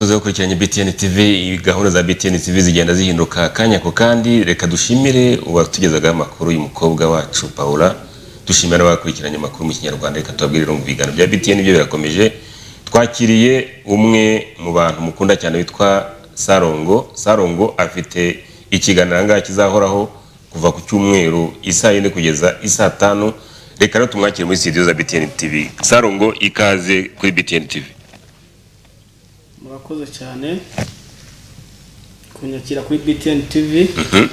mukoze gukurikiranye BTN TV gahunda za BTN TV zigenda zihinduka kanya ku kandi reka dushimire uwatugezaga amakuru y'umukobwa wacu Paula dushimira abakurikiranye amakuru mu kinyarwanda reka tubabwirire mu biganiro bya BTN byo birakomeje twakiriye umwe mu bantu mukunda cyane witwa Sarongo Sarongo afite ikiganiro ahangaha kizahoraho kuva ku cyumweru isaa yine kugeza isaa tanu reka rero tumwakire muri studio za BTN TV Sarongo ikaze kuri BTN TV murakoze cyane kunyakira kuri BTN TV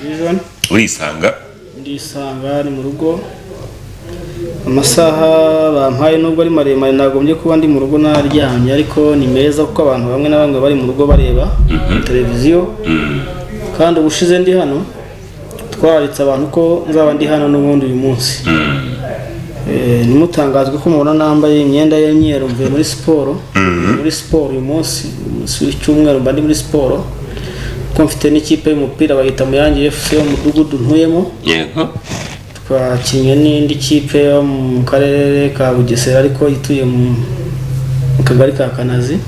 Vision urisanga ndisanga ni mu rugo amasaha bampaye nubwo ari maremare nagombye kuba ndi mu rugo naryamye ariko ni meza kuko abantu bamwe na bamwe bari mu rugo bareba televiziyo kandi ubushize ndi hano twararitse abantu ko nzaba ndi hano n'ubundi uyu munsi Eh, nimutangazwe ko mubona nambaye imyenda y'imyeru mvuye muri siporo muri siporo uyu munsi umunsi w'icyumweru mba ndi muri siporo kuko mfite n'ikipe y'umupira bahita muyange fc yo mu mudugudu ntuyemo yego twakinnye n'indi kipe yo mu karere ka bugesera ariko ituye mu mu kagari ka kanazi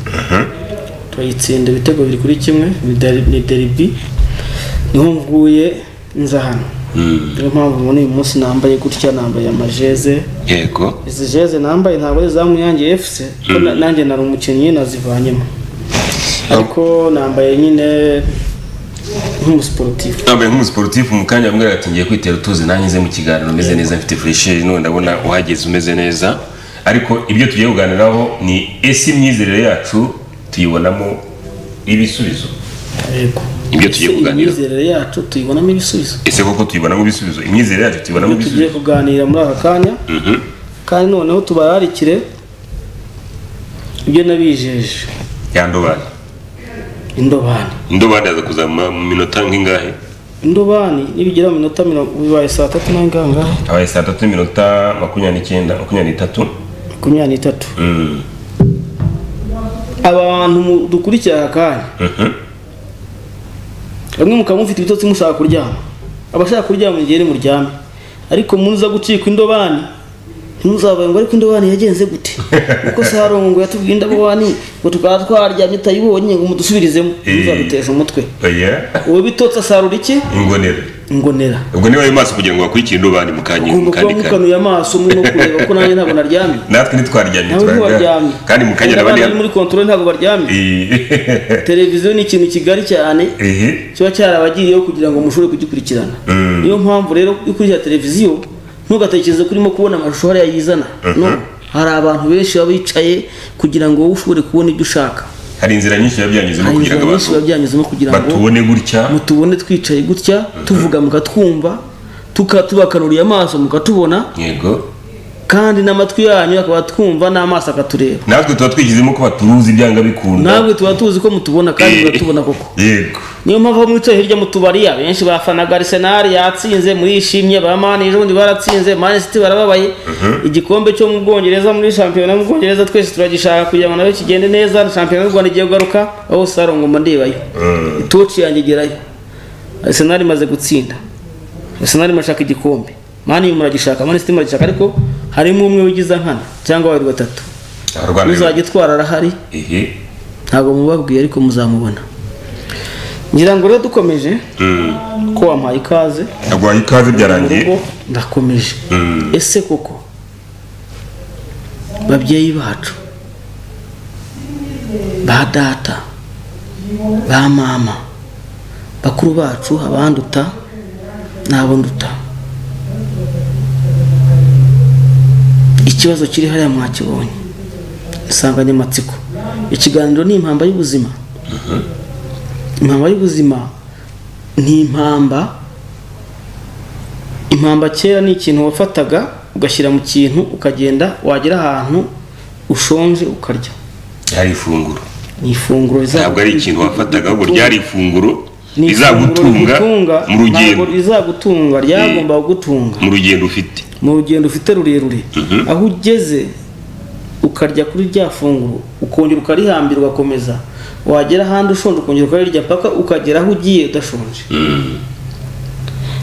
turayitsinda ibitego biri kuri kimwe ni deri- ni deribi niho mvuye nza hano niyo mpamvu muri uyu munsi nambaye gutya nambaye amajeze yego izi jeze nambaye ntabwo ari izamu yanjye fc kuko na- nanjye nari umukinnyi nazivanyemo ariko nambaye nyine nk'umusiporutifu nambaye nk'umusiporutifu mu kanya bamwe ati ngiye kwitera utuzi nanjye nze mu kiganiro meze neza mfite furesheri none ndabona uhageze umeze neza ariko ibyo tugiye kuganiraho ni ese imyizerere yacu tuyibonamo ibisubizo yego Ibyo tugiye Ese kuganira. imyizerere yacu tuyibonamo ibisubizo ese koko tuyibonamo ibisubizo imyizerere yacu tuyibonamo ibyo tugiye ibisubizo kuganira muri aka kanya Mhm. kandi noneho tubararikire ibyo nabijeje ya ndobani indobani indobani yaza kuzama mu minota nk'ingahe indobani nibigera mu minota mirongo bibaye saa tatu n'anganga abaye saa tatu n'iminota makumyabiri n'icyenda makumyabiri n'itatu makumyabiri n'itatu Mm. abantu mu- dukurikira aka kanya Mhm. bamwe mukaba mufite ibitotsi mushaka kuryama abashaka kuryama igihe muryame ariko muza gucika indobani ntimuzabaye ngo ariko indobani yagenze gute kuko sarongo yatubwiye indobani ngo tukaba twaryamye utayibonye ngo mudusubirizemo muzaduteza umutwe oya uwo bitotsi asarura iki ingonera ingonera ubwo niba ayo maso kugira ngo bakurikire indobani mu kanya mu ugomba kuba kandi kanya mukanuye amaso murimo kureba ko nanjye ntabwo naryamye natwe ntitwaryamye nawe ntiwaryamye twaryamye kandi mu kanya abana bari nabandi muri kontorore ntabwo baryamye televiziyo ni ikintu kigari cyane ehe kiba cyarabagiriyeho kugira ngo mushobore kugikurikirana Mm. niyo mpamvu rero iyo ukurikira televiziyo ntugatekereze ko urimo kubona amashusho hariya yizana no hari abantu benshi baba bicaye kugira ngo wowe ushobore kubona ibyo ushaka hari inzira nyinshi biba byanyuzemo hari kugira inzira ngo nyinshi biba abantu byanyuzemo kugira ngo batubone gutya mutubone twicaye gutya tuvuga mukatwumva tuka- tubakanuriye amaso mukatubona yego kandi n'amatwi yanyu akaba twumva n'amaso akatureba natwe tuba twishyizemo ko baturuzi ibyanga bikunda ntabwo tuba tuzi ko mutubona kandi Eh. muratubona koko yego niyo mpamvu mwicaye hirya mu tubari abenshi bafanaga Arsenal yatsinze murishimye ba Man United ubundi baratsinze Man City barababaye igikombe cyo mu Bwongereza muri shampiyona mu Bwongereza twese turagishaka kugira ngo nayo kigende neza na shampiyona y'u Rwanda igiye kugaruka aho sarongo mba ndebayo itoci yanjye igerayo Arsenal imaze gutsinda Arsenal imashaka igikombe Man United muragishaka Man City muragishaka ariko harimo umwe wigiza nkana cyangwa babiri batatu abarwana rero uzajya itwara arahari ehe ntabwo mubabwiye ariko muzamubona ngira ngo rero dukomeje Mm. ko wampaye ikaze aguhaye ikaze mu byarangiye rugo ndakomeje Mm. ese koko babyeyi bacu ba data ba mama bakuru bacu abanduta n'abo nduta ikibazo kiri hariya mwakibonye insanganyamatsiko ikiganiro ni impamba y'ubuzima impamba y'ubuzima ni impamba impamba kera ni ikintu wafataga ugashyira mu kintu ukagenda wagera ahantu ushonje ukarya ryari ifunguro ni ifunguro rizagu- ntabwo ari ikintu wafataga ahubwo rigutunga. ryari ifunguro Ni ifunguro rizagutunga rigutunga, mu rugendo ntabwo rizagutunga ryagombaga gutunga mu rugendo ufite mu rugendo ufite rurerure aho ugeze ukarya kuri rya funguro ukongera ukarihambira ugakomeza wagera ahandi ushonje ukongera ukarirya paka ukagera aho ugiye udashonje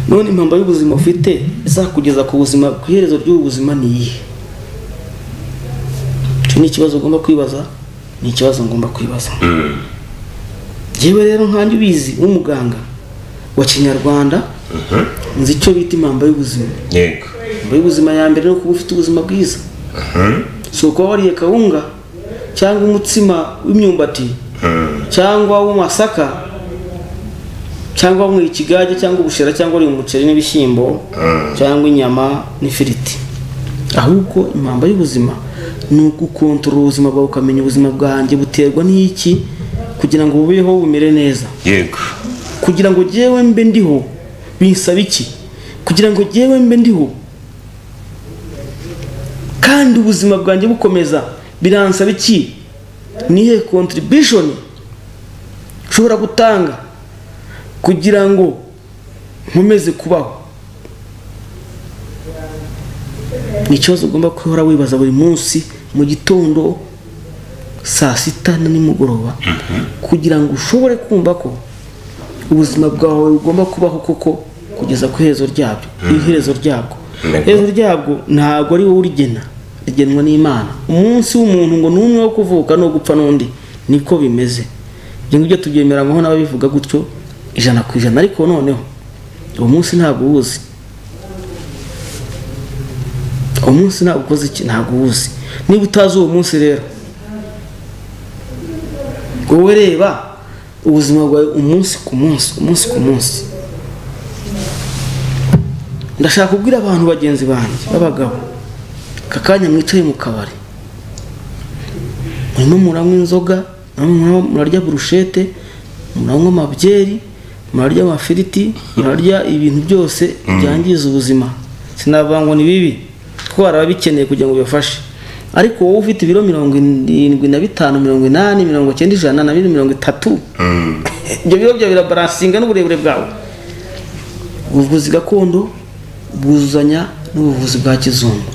none impamba y'ubuzima ufite izakugeza ku buzima ku iherezo ry'ubu buzima ni iyihe icyo ni ikibazo ugomba kwibaza ni ikibazo ngomba kwibaza Mm. yewe rero nkanjye ubizi w'umuganga wa kinyarwanda nzi icyo bita impamba y'ubuzima yego impamba y'ubuzima ya mbere ni ukuba ufite ubuzima bwiza si ukuba wariye kawunga cyangwa umutsima w'imyumbati cyangwa w'amasaka cyangwa wanyweye ikigage cyangwa ubushera cyangwa wariye umuceri n'ibishyimbo cyangwa inyama n'ifiriti ahubwo impamba y'ubuzima ni ugukontorora ubuzima bwawe ukamenya ubuzima bwanjye buterwa n'iki kugira ngo bubeho bumere neza yego kugira ngo jyewe mbe ndiho binsaba iki kugira ngo jyewe mbe ndiho kandi ubuzima bwanjye bukomeza biransaba iki nihe contribution nshobora gutanga kugira ngo nkomeze kubaho ni ikibazo ugomba guhora wibaza buri munsi mu gitondo saa sita na nimugoroba kugira ngo ushobore kumva ko ubuzima bwawe bugomba kubaho koko kugeza ku iherezo ryabyo iherezo ryabwo D'accord. iherezo ryabwo ntabwo ari wowe urigena rigenwa n'imana umunsi w'umuntu ngo ni umwe wo kuvuka no gupfa n'undi niko bimeze ibyo ngibyo tubyemera nkaho n'ababivuga gutyo ijana ku ijana ariko noneho uwo munsi ntabwo uwuzi uwo munsi ntabwo ukoze iki ntabwo uwuzi niba utazi uwo munsi rero wowe reba ubuzima bwawe umunsi ku munsi umunsi ku munsi ndashaka kubwira abantu bagenzi banjye b'abagabo aka kanya mwicaye mu kabari murimo muranywa inzoga murimo murarya burushete muranywa amabyeri murarya amafiriti murarya ibintu byose byangiza ubuzima sinavuga ngo ni bibi kuko hari ababikeneye kugira ngo bibafashe ariko wowe ufite ibiro mirongo irindwi na bitanu mirongo inani mirongo icyenda ijana na bine mirongo itatu ibyo biro byawe birabaransinga n'uburebure bwawe ubuvuzi gakondo bwuzuzanya n'ubuvuzi bwa kizungu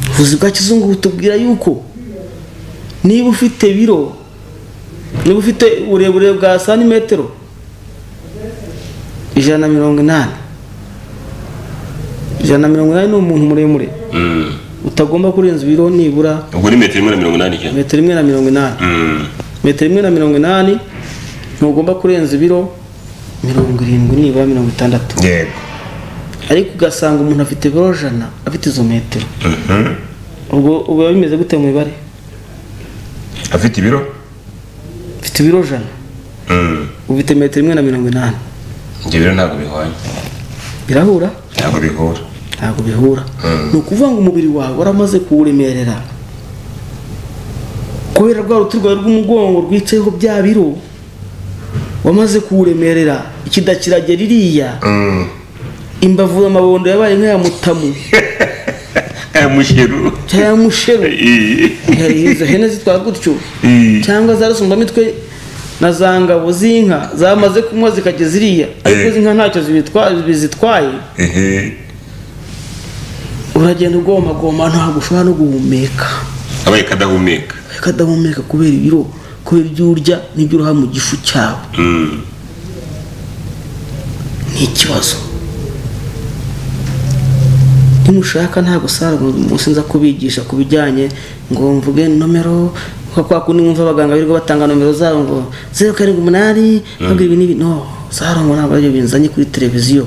ubuvuzi bwa kizungu butubwira yuko niba ufite biro niba ufite uburebure bwa santimetero ijana na mirongo inani ijana na mirongo inani ni umuntu muremure utagomba kurenza ibiro nibura ubwo ni metero imwe na mirongo inani cyane metero imwe na mirongo inani metero imwe na mirongo inani ntugomba kurenza ibiro mirongo irindwi nibura mirongo itandatu yego ariko ugasanga umuntu afite ibiro jana afite izo metero ubwo ubwo biba bimeze gute mu mibare afite ibiro ufite ibiro jana uba ufite metero imwe na mirongo inani ibyo biro ntabwo bihwanye birahura ntabwo bihura ntabwo bihura Mm. ni ukuvuga ngo umubiri wawe waramaze kuwuremerera kubera rwa ruti rwawe rw'umugongo rwicayeho bya biro wamaze kuwuremerera ikidakirage ririya imbavu amabondo yabaye nk'aya mutamu aya mushiru cyangwa ya musheru Iyi. hari izo hene zitwara gutyo Iyi. cyangwa za rusumbamitwe na za ngabo z'inka zamaze kunywa zikajya ziriya ariko Eh. izi nka ntacyo zibitwa- bizitwaye Ehe. uragenda ugomagoma ntabwo ushobora no guhumeka abaye kadahumeka akadahumeka kubera ibiro kubera ibyo urya n'ibyo uruha mu gifu cyawe Mm. ni ikibazo nimushaka ntabwo sara munsi nza kubigisha ku bijyanye ngo mvuge nomero nka kwa kundi mwumva abaganga birirwa batanga nomero zabo ngo zeru karindwi umunani ntabwo ibi n'ibi no sara ngo ntabwo aribyo binzanye kuri televiziyo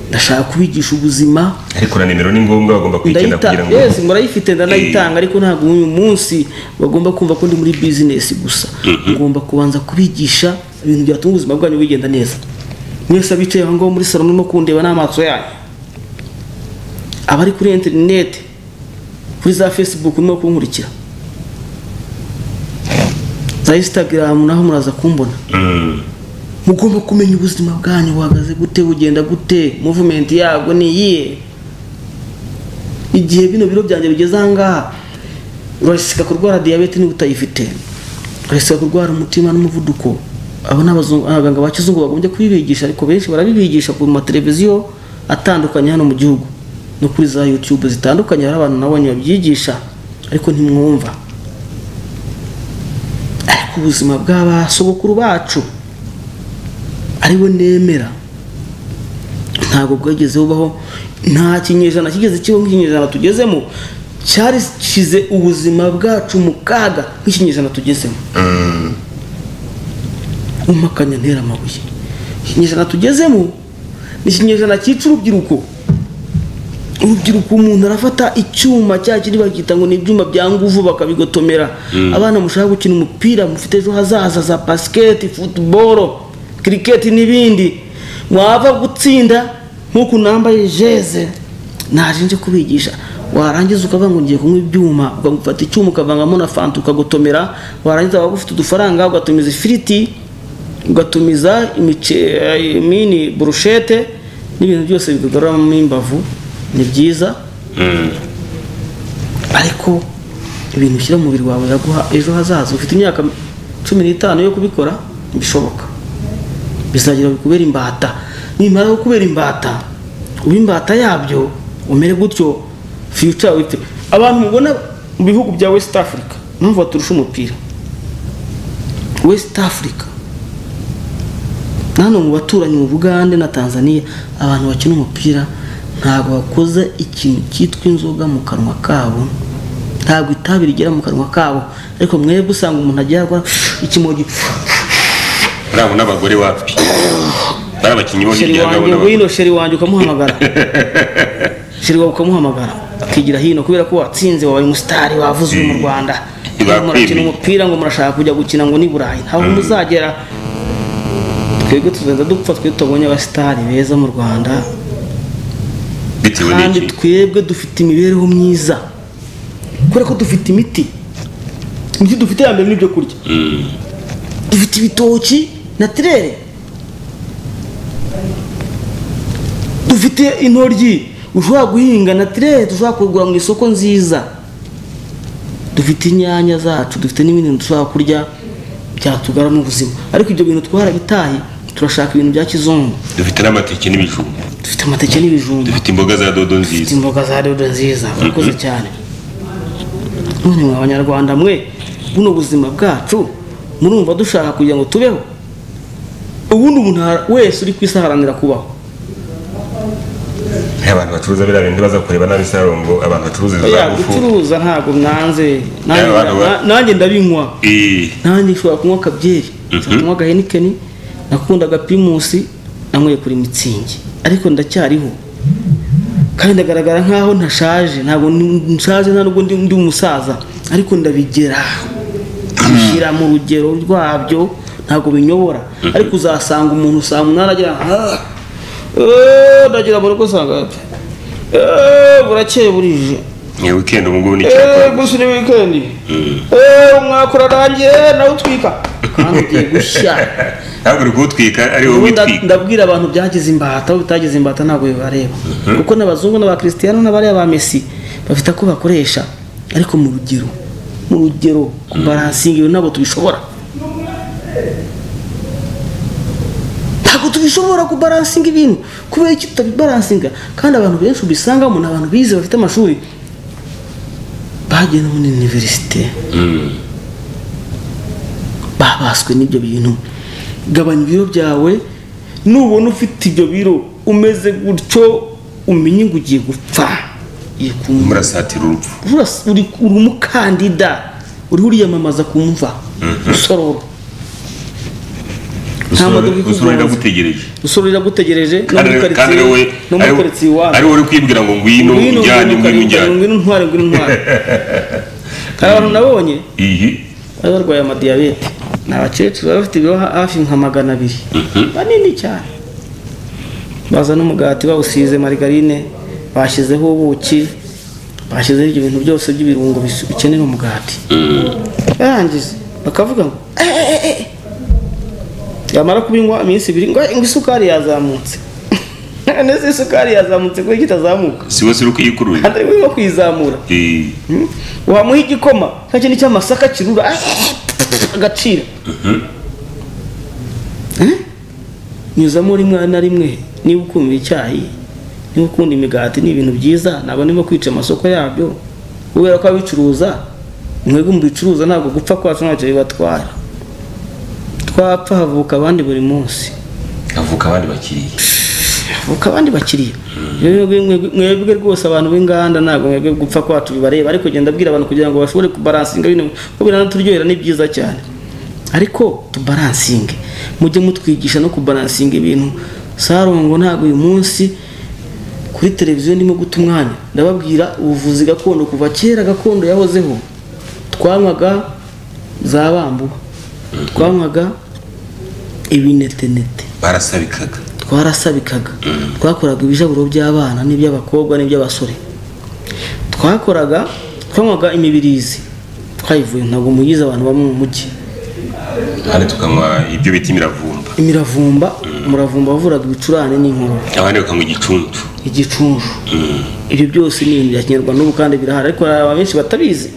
ndashaka kubigisha ubuzima ariko na nimero ni ngombwa bagomba kuyikenda ndayita kugira ngo yesi murayifite ndanayitanga ariko ntabwo uyu munsi bagomba kumva ko ndi muri bizinesi gusa ngomba kubanza kubigisha ibintu byatuma ubuzima bwanyu bugenda neza mwese abicaye aho ngaho muri salo murimo kundeba n'amaso yanyu abari kuri interineti kuri za fesibuku murimo kunkurikira za insitagaramu naho muraza kumbona Mm. mugomba kumenya ubuzima bwanyu buhagaze gute bugenda gute muvumenti yabwo ni iyihe igihe bino biro byanjye bigeze ahangaha urasika kurwara diyabete niba utayifite urasika kurwara umutima n'umuvuduko abo ni abazungu- abaganga ba kizungu bagombye kubibigisha ariko benshi barabibigisha ku mateleviziyo atandukanye hano mu gihugu no kuri za yutube zitandukanye hari abantu nabonye babyigisha ariko ntimwumva ariko ubuzima bw'abasogokuru bacu aribo nemera ntabwo bwageze bubaho nta kinyejana kigeze kibaho nk'ikinyejana tugezemo cyarishyize ubuzima bwacu mu kaga nk'ikinyejana tugezemo n'impakanya ntera amabuye ikinyejana tugezemo ni ikinyejana cyica urubyiruko urubyiruko umuntu arafata icyuma cya kindi bakita ngo ni ibyuma bya nguvu bakabigotomera abana mushaka gukina umupira mufite ejo hazaza za basiketi futuboro kiriketi n'ibindi mwava gutsinda nk'uku nambaye jeze naje nje kubigisha warangiza ukavuga ngo ngiye kunywa ibyuma ugafata icyuma ukavangamo na fanta ukagotomera warangiza waba ufite udufaranga ugatumiza ifiriti ugatumiza imice- mini burushete n'ibintu byose bikugaruramo imbavu ni byiza ariko ibintu ushyira mu mubiri wawe biraguha ejo hazaza ufite imyaka cumi n'itanu yo kubikora bishoboka bizagira kubera imbata nimara kubera imbata uba imbata yabyo umere gutyo future wite abantu mubona mu bihugu bya west africa mpamvu baturusha umupira west africa nano mu baturanyi mu bugande na tanzania abantu bakina umupira ntabwo bakoze ikintu cyitwa inzoga mu kanwa kabo ntabwo itabi rigera mu kanwa kabo ariko mwebwe usanga umuntu agiye akora ikimogi urabona n'abagore wapi bari abakinnyi bo sheri hirya wanjye urabona ngwino sheri wanjye ukamuhamagara sheri wawe ukamuhamagara akigira hino kubera ko watsinze wabaye umusitari wavuzwe mu Mm. rwanda Bakwemeye. murakina umupira ngo murashaka kujya gukina ngo ni burayi ntaho muzagera twebwe tuzajya dupfa twe tubonye abasitari beza mu rwanda bitewe kandi n'iki twebwe dufite imibereho myiza kubera ko dufite imiti imiti dufite ya mbere n'ibyo kurya dufite ibitoki na tirere dufite intoryi ushobora guhinga na tirere dushobora kugura mu isoko nziza dufite inyanya zacu dufite n'ibindi bintu dushobora kurya byatugaramo ubuzima ariko ibyo bintu twarabitaye turashaka ibintu bya kizungu dufite n'amateke n'ibijumba dufite amateke n'ibijumba dufite imboga za dodo Dufite nziza imboga za dodo nziza murakoze cyane none mwe abanyarwanda mwe buno buzima bwacu murumva dushaka kugira ngo tubeho ubundi umuntu aha- wese uri ku isi aharanira kubaho Hey, abantu bacuruza biriya bintu baza kureba nabi isarongo abantu bacuruza izo za ya ngufu gucuruza ntabwo mwanze Eh, Nanjye- abantu ba- na- nanjye ndabinywa Eh, nanjye nshobora kunywa akabyeri nshobora kunywa agahenikeni nakunda agapimusi nanyweye kuri mitsingi ariko ndacyariho kandi ndagaragara nk'aho ntashaje ntabwo ni- nshaje nta nubwo ndi ndi umusaza ariko ndabigera bishyira mu rugero rwabyo ntabwo binyobora ariko uzasanga umuntu saa munani agira "Ah, eh, ndagera mu rugo usanga "Eh, burakeye burije ni weekend ubu ngubu ni eee icyapa gusa ni wikendi eee umwaka urarangiye nawe utwika kandi ugiye gushya ntabwo uri kuwutwika ari wowe Ubu nda- witwika ndabwira abantu byagize imbata aho bitagize imbata ntabwo bibareba kuko n'abazungu n'abakristiano n'abariya ba mesi bafite ako bakoresha ariko mu rugero mu rugero kubaransinga ibintu ntabwo tubishobora ntabwo tubishobora kubaransinga ibintu kubera iki tutabibaransinga kandi abantu benshi ubisangamo ni abantu bize bafite amashuri bagenda muri iniverisite babaswe n'ibyo bintu gabanya ibiro byawe nubona ufite ibyo biro umeze gutyo umenye ngo ugiye gupfa ugiye kumva murasatira urupfu Uras- uri uri umukandida uriho uriyamamaza ku mva usorora Nta modoka ikugonze. usorora iragutegereje usororera agutegereje no Kandi muri ari- kandi ari karitsiye wowe no muri ari wo- karitsiye iwanyu ari wowe uri kwibwira ngo ngwino ngwino njyane ngwino ngwino ngwino njyane ngwino ntware ngwino ntware hari abantu nabonye iyi bari barwaye amadiyabete ni abakecuru baba bafite ibiro ha- hafi nka magana abiri banini cyane bazana umugati bawusize marigarine bashyizeho ubuki bashyizeho ibyo bintu byose by'ibirungo bis- bikenera umugati barangiza bakavuga ngo "Eh, eh, eh, eh." yamara kubinywa iminsi ibiri ngo "Eh, ngo isukari yazamutse nese isukari yazamutse kuko kitazamuka si wese uri kuyikurura kandi arimo kwizamura Eh, wamuha igikoma cya kintu cy'amasaka kirura ah, agacira Eh? nyuzamo rimwe na rimwe niba ukunda icyayi niba ukunda imigati ni ibintu byiza ntabwo ndimo kwica amasoko yabyo kubera ko abicuruza mwebwe mu bicuruza ntabwo gupfa kwacu ntacyo bibatwara twapfa havuka abandi buri munsi havuka abandi bakiriya havuka abandi bakiriya Mwebwe- mwebwe- mwebwe rwose abantu b'inganda ntabwo mwebwe gupfa kwacu bibareba ariko genda abwira abantu kugira ngo bashobore kubaransinga bino kuko biranaturyohera ni byiza cyane ariko tubaransinge mujye mutwigisha no kubaransinga ibintu sarongo ntabwo uyu munsi kuri televiziyo ndimo guta umwanya ndababwira ubuvuzi gakondo kuva kera gakondo yahozeho twanywaga za bambuba twanywaga ibinetenete barasabikaga twarasabikaga twakoraga ibijaburo by'abana n'iby'abakobwa n'iby'abasore twakoraga twanywaga imibirizi twayivuye ntabwo muyize abantu bamwe mu mujyi ahandi tukanywa ibyo bita imiravumba imiravumba umuravumba wavuraga ibicurane n'inkorora abandi bakanywa igicuncu igicuncu ibyo byose ni ibintu bya kinyarwanda n'ubu kandi birahari ariko hari abantu benshi batabizi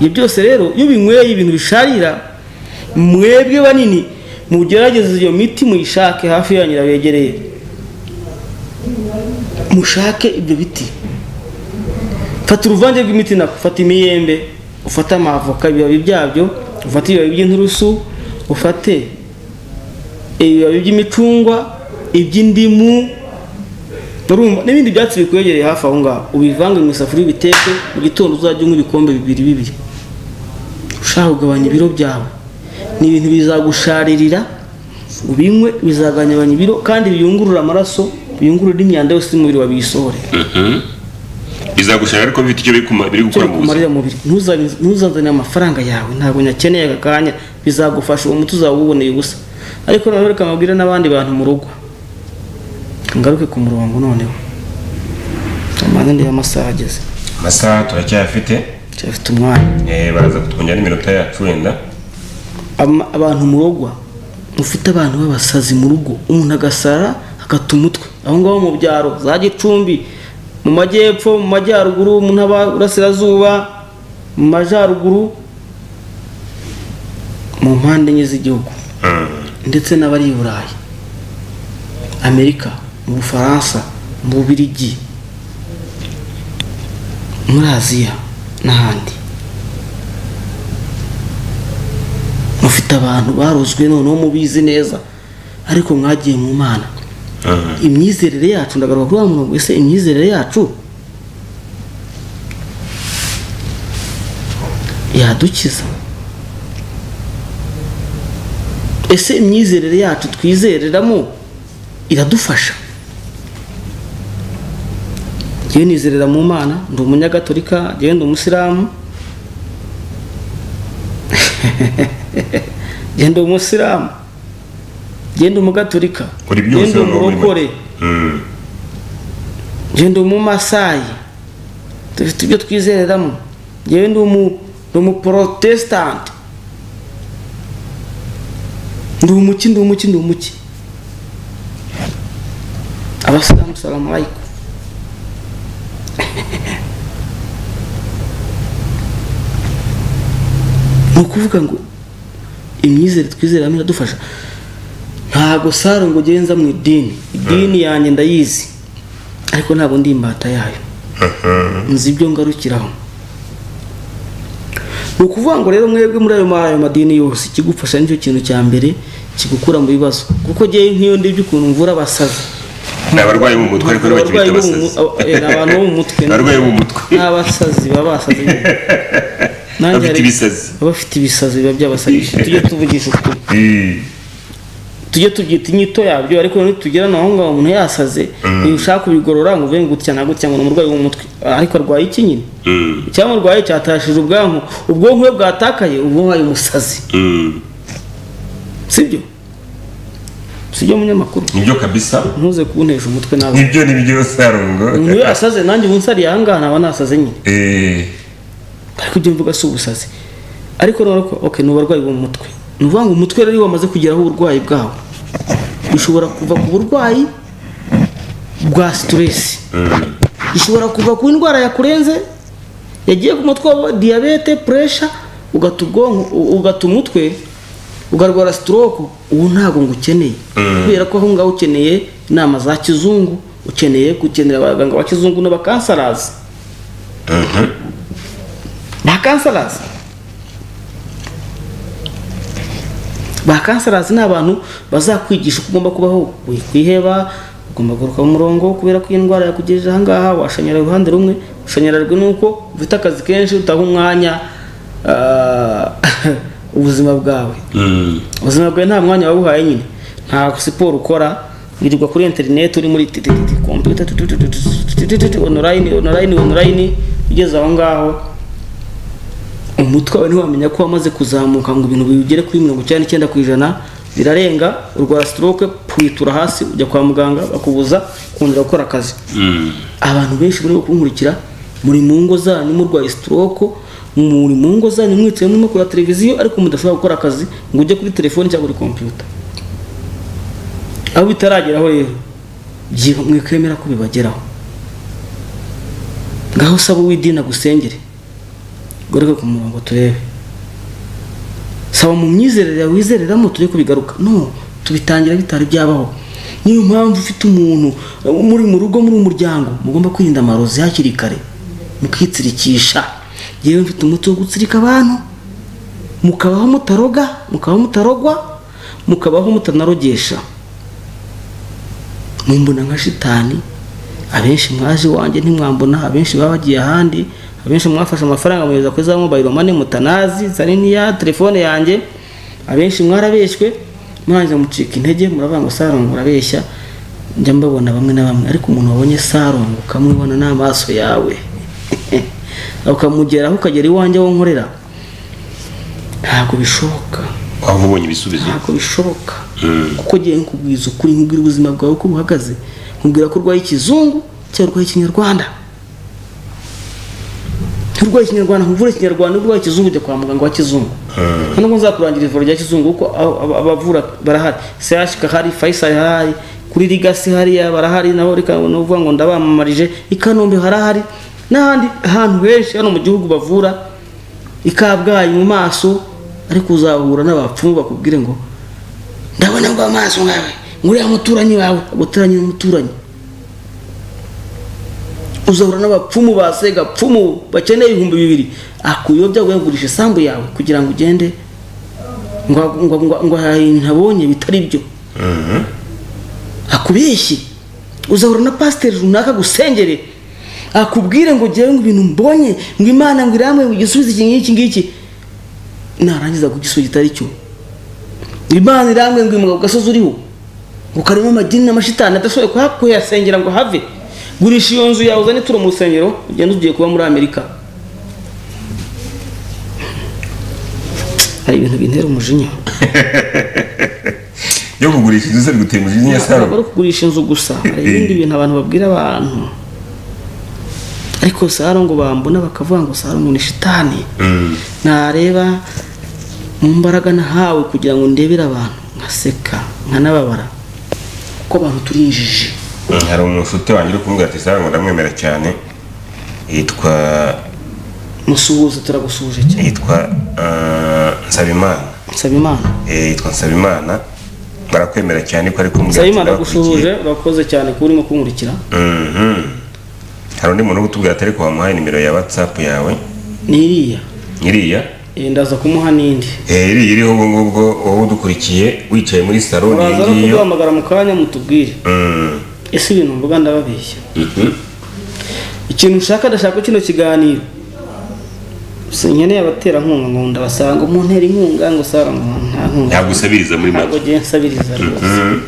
ibyo byose rero iyo binyweye ibintu bisharira mwebwe banini mugerageze iyo miti muyishake hafi yanyu irabegereye mushake ibyo biti fata uruvange rw'imiti nako fata imiyembe ufate amavoka ibibabi byabyo ufate ibibabi by'inturusu ufate ibibabi by'imicungwa iby'indimu urumva n'ibindi byatsi bikwegereye hafi aho ngaho ubivange mu isafuriya ubiteke mu gitondo uzajya unywa ibikombe bibiri bibiri ushaka kugabanya ibiro byawe ni ibintu bizagusharirira ubinywe bizagabanya ibiro kandi biyungurura amaraso biyungurura imyanda yose y'umubiri wabiyisohore bizagushaka ariko bifite icyo biri kuma- biri gukora mu buzima kumarira mubiri Ntuzabin- ntuzazane amafaranga yawe ntabwo nyakeneye aka kanya bizagufasha uwo muti uzaba uwuboneye ubusa ariko noneho reka mabwire n'abandi bantu mu rugo ngaruke ku murongo noneho amaze ndeba amasaha ageze amasaha turacyayafite cyafite umwanya Eh, baraza kutwongera n'iminota yacu wenda Ama- abantu murogwa mufite abantu b'abasazi mu rugo umuntu agasara akata umutwe aho ngaho mu byaro za gicumbi mu majyepfo mu majyaruguru mu ntaba burasirazuba mu majyaruguru mu mpande enye z'igihugu ndetse n'abari i burayi amerika mu bufaransa mu bubirigi muri aziya n'ahandi mufite abantu barozwe noneho mubizi neza ariko mwagiye mu mana imyizerere yacu ndagaruka kuri wa murongo ese imyizerere yacu yadukiza ese imyizerere yacu twizereramo iradufasha ngewe nizerera mu mana ndi umunyagatolika ngewe ndi umusilamu genda umusilamu genda umugatolika Uri byose genda waba uri muri umurokore Mm. genda umumasayi dufite ibyo twizereramo ngewe ndi umu- ndi umuporotesitanti ndi umuki ndi umuki ndi umuki abasilamu salamu alaykum ni ukuvuga ngo imyizere twizeramo iradufasha ntabwo saro ngo ugenza mu idini idini yanjye ndayizi ariko ntabwo ndi imbata yayo nzi ibyo ngarukiraho ni ukuvuga ngo rero mwebwe muri ayo ma- ayo madini yose ikigufasha nicyo kintu cya mbere kigukura mu bibazo kuko ngewe nk'iyo ndibyo ukuntu mvura abasaza ni abarwayi bo mu mutwe ariko niba bakibita Abarwayi bo mu abasazi mu- eh, ni abantu bo mu mutwe abarwayi bo mu mutwe n'abasazi baba basaze Nanjye bafite hari- ibisazi baba bafite ibisazi biba byabasabishije tujye tuvugisha ukuri Mm. tujye tubyita inyito yabyo ariko nitugera naho ngaho umuntu yasaze iyo ushaka kubigorora ngo uvuge ngo gutya na gutya ngo ni umurwayi wo mu mutwe ariko arwaye iki nyine Mm. cyangwa arwaye cyatashije ubwonko ubwonko we bwatakaye ubwonko ari umusazi Mm. sibyo sibyo munyamakuru nibyo kabisa ntuze kuntesha umutwe nawe nibyo nibyo sarongo umuntu iyo yasaze nanjye ubu nsariye aha ngaha naba nasaze nyine Eh, ariko ibyo mvuga si ubusazi ariko noneho ko okay, ni uburwayi bwo mu mutwe ni ukuvuga ngo umutwe rero iyo wamaze kugeraho uburwayi bwawo bishobora kuva ku burwayi bwa situresi bishobora kuva ku ndwara yakurenze yagiye ku mutwe wa diyabete puresha ugata ubwonko u- ugata umutwe ugarwara stroke uwo ntabwo ngo ukeneye kubera ko aho ngaho ukeneye inama za kizungu ukeneye gukenera abaganga ba kizungu n'abakansarazi ba kansarazi ba kansarazi ni abantu bazakwigisha uko ugomba kubaho wikwiheba ugomba kugaruka mu murongo kubera ko iyi ndwara yakugejeje ahangaha washanyara uruhande rumwe ushanyarajwe n'uko ufite akazi kenshi utaha umwanya ah, ubuzima bwawe Mm. ubuzima bwawe nta mwanya wawuhaye nyine nta siporo ukora wirirwa kuri interineti uri muri titititi kompiyuta tu- tu- tu- tu- tu- tu- tu- tu- tu- onorayini onorayini onorayini ugeze aho ngaho umutwe wawe ntiwamenya ko wamaze kuzamuka ngo ibintu bigere kuri mirongo icyenda n'icyenda ku ijana birarenga urwara stroke pwitura hasi ujya kwa muganga bakubuza kongera gukora akazi Mm. abantu benshi muri kunkurikira muri mu ngo zanyu murwaye stroke muri mu ngo zanyu mwicaye murimo kureba televiziyo ariko mudashobora gukora akazi ngo ujye kuri telefoni cyangwa kuri kompiyuta aho bitarageraho rero byiba mwikemera ko bibageraho ngaho saba uw'idini agusengere goreke ku murongo turebe saba mu myizerere yawe wizereramo tujye kubigaruka no tubitangira bitari byabaho niyo mpamvu ufite umuntu uh, muri mu rugo muri umuryango mugomba kwirinda amarozi hakiri kare mukitsirikisha yewe mfite umuti wo gutsirika abantu mukabaho mutaroga mukabaho mutarogwa mukabaho mutanarogesha mumbona nka shitani abenshi mwaje iwanjye ntimwambona abenshi baba bagiye ahandi abenshi mwafashe amafaranga muyeza kuri za mobayiro mane mutanazi zaniniya telefone yanjye abenshi mwarabeshywe mwarangiza mucika intege muravuga ngo sarongo urabeshya njya mbabona bamwe na bamwe ariko umuntu wabonye sarongo ukamubona n'amaso yawe ukamugeraho ukagera iwanjye aho nkorera ntabwo bishoboka aho ubonye ibisubizo ntabwo bishoboka Mm. kuko ngiye nkubwiza ukuri nkubwira ubuzima bwawe uko buhagaze nkubwira ko urwaye ikizungu cyangwa urwaye ikinyarwanda nturwaye ikinyarwanda nkuvure ikinyarwanda urwaye ikizungu ujya kwa muganga wa kizungu Mm. nubwo nzakurangira ivuriro rya kizungu kuko abo- abo- abavura barahari sehashika hari fayisali harahari kuri rigasi hariya barahari naho reka ni ukuvuga ngo ndabamamarije i kanombe harahari n'ahandi hantu henshi hano mu gihugu bavura i kabgayi mu maso ariko uzahura n'abapfumu bakubwire ngo ndabona ngo amaso nkawe nguriya muturanyi wawe aguteranye n'umuturanyi uzahura n'abapfumu ba segapfumu bakeneye ibihumbi bibiri akuyobya ngo yagurisha isambu yawe kugira ngo ugende ngo ngo ngo ngo hari ibintu abonye bitari byo Mhm. akubeshye uzahura na pasiteri runaka gusengere akubwire ngo jyewe ngo ibintu mbonye ngo imana ngo irambuye ngo igisubizo iki ngiki ngiki narangiza ku gisubizo kitari cyo imana irambuye ngo imuga ku gasozi uriho ngo karimo amadini n'amashitani adashoboye kuha- kuyasengera ngo have gurisha iyo nzu yawe uzane turi mu rusengero ugenda ugiye kuba muri amerika hari ibintu bintera umujinya yo kugurisha inzu se bigutera umujinya ya ntabwo sarongo ari ukugurisha inzu gusa hari ibindi bintu abantu babwira abantu ariko saro ngo bambona bakavuga ngo saro ngo ni shitani Mm. nareba mu mbaraga nahawe kugira ngo ndebere abantu nkaseka nkanababara kuko abantu turi injiji Mm, hari umushuti wanjye uri kumubwira ati sarongo ndamwemera cyane yitwa musuhuza turagusuhuje cyane yitwa ah, nsabimana nsaba imana Eh, yitwa nsabimana barakwemera cyane ko ari kumubwira nsaba ati imana ndabakurikiye. agusuhuje urakoze cyane kuba urimo kunkurikira Mhm. hari undi muntu uri kutubwira ati ariko wamuhaye nimero ya watsapu yawe n'iriya iriya Eh, ndaza kumuha n'indi Eh, iriya iriho ubwo ngubwo wowe udukurikiye wicaye muri saro niyo uraza no ngiyo kuduhamagara mu kanya mutubwire Mm. ese ibintu mvuga ndababeshya Mhm. ikintu ushaka ndashaka kino kiganiro si nkeneye abaterankunga ngo ndabasanga umuntera inkunga ngo sara ngo nta nkunga yagusabiriza muri ntabwo make agiye nsabiriza rwose Mm.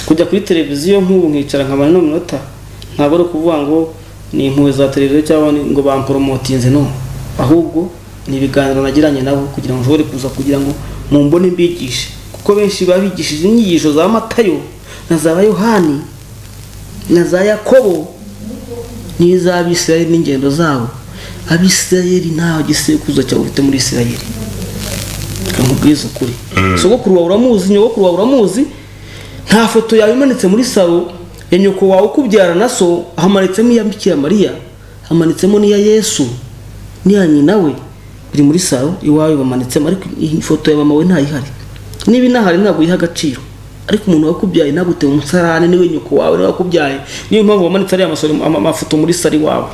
kujya kuri televiziyo nk'ubu nkicara nkamara n'umunota ntabwo ari ukuvuga ngo ni impuhwe za televiziyo cyangwa ni- ngo bamporomotinze no ahubwo ni ibiganiro nagiranye nabo kugira ngo nshobore kuza kugira ngo mumbone mbigishe kuko benshi babigishije inyigisho za matayo na za yohani na za yakobo n'iz'abisirayeli n'ingendo zabo abisirayeli ntaho gisekuzo cyawe ufite muri isirayeli nkubwiza ukuri sogokuru wawe uramuzi nyogokuru wawe uramuzi nta foto yawe imanitse muri salo ya nyoko wawe ukubyara na so hamanitsemo iya bikira mariya hamanitsemo n'iya yesu n'iya nyina we biri muri salo iwawe bamanitsemo ariko iyi foto ya mama we ntayihari niba inahari ntabwo uyiha agaciro ariko umuntu wakubyaye nagute umusarane niwe nyoko wawe niwe wakubyaye niyo mpamvu wamanitse ariya masoro ama- amafoto muri salo iwawe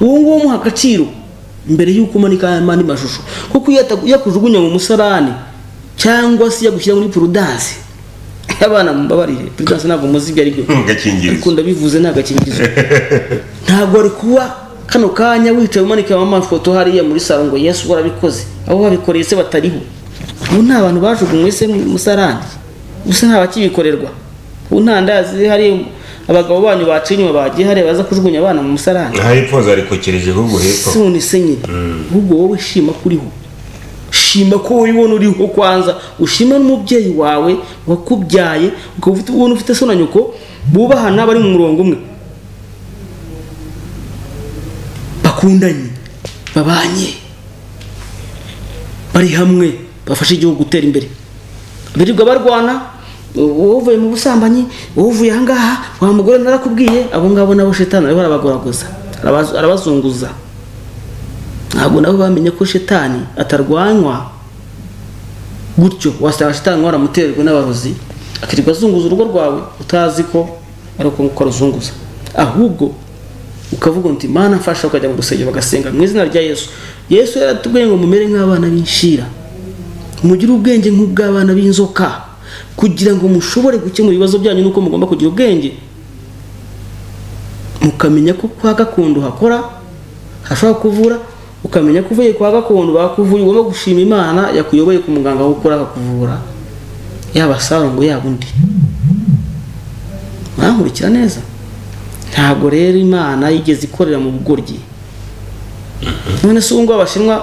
uwo nguwo umuha agaciro mbere y'uko umanika andi mashusho kuko iyo yata- yakujugunya mu musarane cyangwa se yagushyira muri purudanse abana mumbabarire purudanse ntabwo muzi ibyo ari byo gakingirizo ariko ndabivuze ni agakingirizo ntabwo wari kuba kano kanya wicaye umanika amafoto hariya muri salo ngo yesu warabikoze abo babikoreye se batariho ubu nta bantu bajugunywe se mu musarani gusa nta bakibikorerwa ubu nta ndazi hari abagabo banyu baciye inyuma bagiye hariya baza kujugunya abana mu musarani nta hepfo zarikokereje ahubwo hepfo si none se nyine ahubwo wowe shima ko uriho shima ko wowe ubona uriho kwanza ushima n'umubyeyi wawe wakubyaye ukaba ufite ubona ufite so na nyoko bubahana bari mu murongo umwe bakundanye babanye bari hamwe bafashe igihugu gutera imbere birirwa barwana wowe uvuye mu busambanyi wowe uvuye ahangaha wa mugore narakubwiye abo ngabo nabo shetani ariho arabagoragoza arabaz- arabazunguza ntabwo nabo bamenye ko shetani atarwanywa gutyo wasanga shetani waramutererwe n'abarozi akirirwa azunguza urugo rwawe utazi ko ari uko nguko aruzunguza ahubwo ukavuga uti mana mfasha ukajya mu rusengero bagasenga mu izina rya yesu yesu yaratubwiye ngo mumere nk'abana b'inshira mugire ubwenge nk'ubw'abana b'inzoka kugira ngo mushobore gukemura ibibazo byanyu nuko mugomba kugira ubwenge mukamenya ko kwa gakondo hakora hashobora kuvura ukamenya ko uvuye kwa gakondo bakuvuye ugomba gushima imana yakuyoboye ku muganga w'ukora akakuvura yaba sarongo yaba undi mwankurikira neza ntabwo rero imana yigeze ikorera mu bugoryi none se ubu ngubu abashinwa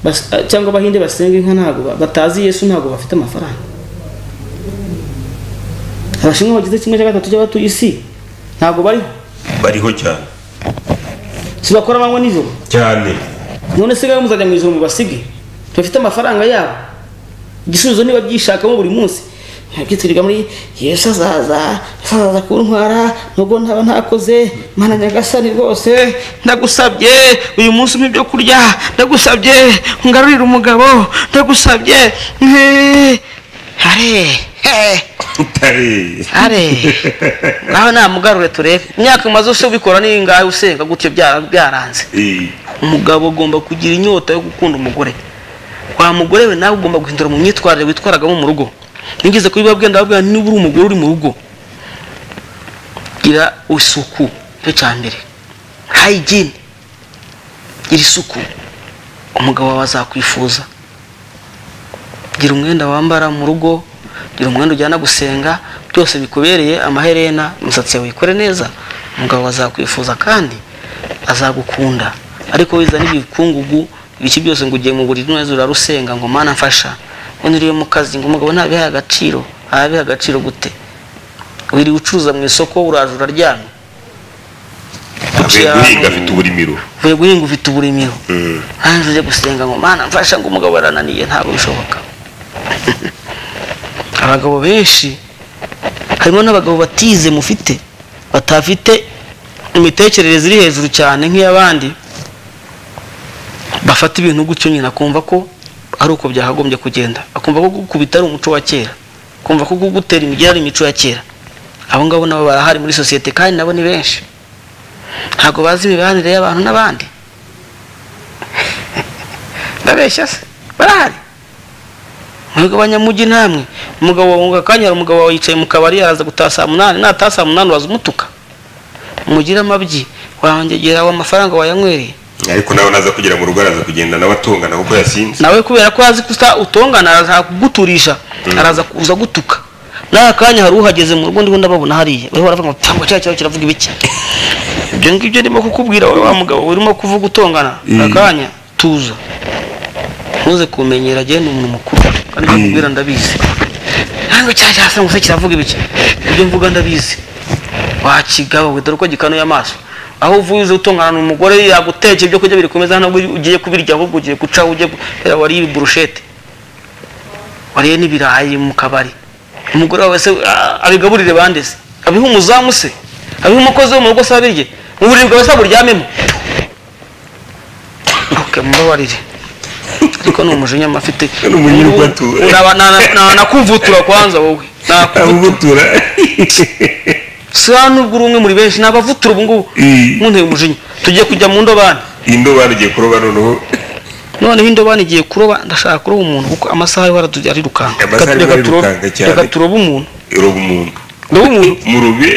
bas- cyangwa abahinde basenga inka ntabwo ba- batazi yesu ntabwo bafite amafaranga abashinwa bagize kimwe cya gatatu cy'abatuye isi ntabwo bariho bariho cyane sibakora amanywa nijoro cyane none se rero muzajya mu ijoro mubasige bafite amafaranga yabo igisubizo niba byishakamo buri munsi byitiriga muri yesu azaza yesu azaza kuntwara nubwo ntaba ntakoze mana nyagasani rwose ndagusabye uyu munsi umpe ibyo kurya ndagusabye ngarurire umugabo ndagusabye nti- hare he utare hare nawe namugarure turebe imyaka umaze use ubikora ni ingahe usenga gutyo byara- byaranze Eh, umugabo agomba kugira inyota yo gukunda umugore wa mugore we nawe ugomba guhindura mu myitwarire witwaragamo mu rugo nigeze kubibabwira ndababwira nti niba uri umugore uri mu rugo gira isuku cyo cya mbere hayigini gira isuku umugabo wawe azakwifuza gira umwenda wambara mu rugo gira umwenda ujyana gusenga byose bikubereye amaherena umusatsi yawe wikore neza umugabo azakwifuza kandi azagukunda ariko wiza n'ibikungugu ibiki byose ngo ugiye mu buriri neza urarusenga ngo mana mfasha ngo niriwe mu kazi ngo umugabo ntabihe agaciro abihe agaciro gute wiriwe ucuruza mu isoko uraje uraryamye avuye guhinga afite uburimiro uvuye guhinga ufite uburimiro Mm. nanjye ujye gusenga ngo mana mfasha ngo umugabo yarananiye ntabwo bishoboka abagabo benshi harimo n'abagabo batize mufite batafite imitekerereze iri hejuru cyane nk'iy'abandi bafata ibintu gutyo nyine akumva ko ari uko byakagombye kugenda akumva ko gukubita ari umuco wa kera akumva ko gutera imigeri ari imico ya kera abo ngabo nabo barahari muri sosiyete kandi nabo ni benshi ntabwo bazi imibanire y'abantu n'abandi ndabeshya se barahari mwebwe abanyamujyi namwe umugabo wawe mu kanya hari umugabo wawe yicaye mu kabari araza gutaha saa munani nataha saa munani uraza umutuka mugire amabyi wangegera aho amafaranga wayanywereye ariko nawe naza kugera mu rugo araza kugenda nawe atongana kuko yasinze nawe kubera ko azi ko usa- utongana araza kuguturisha araza kuza gutuka n'aka kanya hari uhageze mu rugo ndiho ndababona hariya uriho baravuga ngo cyangwa cya kibazo kiravuga ibiki ibyo ngibyo ndimo kukubwira wowe wa mugabo urimo kuvuga utongana aka kanya tuza ntuze kumenyera agenda umuntu mukuru kandi ibyo nkubwira ndabizi ntabwo cya cyasa ngo se kiravuga ibiki ibyo mvuga ndabizi wakigaba we dore uko gikanuye amaso aho uvuye uzi utungana n'umugore yaguteka ibyo kurya birikomeza hano ugiye kubirya ahubwo ugiye gucaho ugiye guhera wariye burushete wariye n'ibirayi mu kabari umugore wawe se ah, abigaburire bande se abiha umuzamu se abiha umukozi wo mu rugo se abirye mu buriri bwawe se buryamemo okay, mubabarire ariko ni umujinya mafite Ni umunyurwa tu. Uraba- na- na- na- nakuvutura kwanza wowe nakuvutura abubutura si hano nubwo uri umwe muri benshi ni abavutura ubu ngubu Eh. munteye umujinya tugiye kujya mu ndobani indo barugiye kuroba noneho noneho indobani igiye kuroba ndashaka kuroba umuntu kuko amasaha ariho aratujya arirukanka Amasaha Reka- ariho reka turobe- arirukanka cyane. reka turobe umuntu iroba umuntu ndoba umuntu murube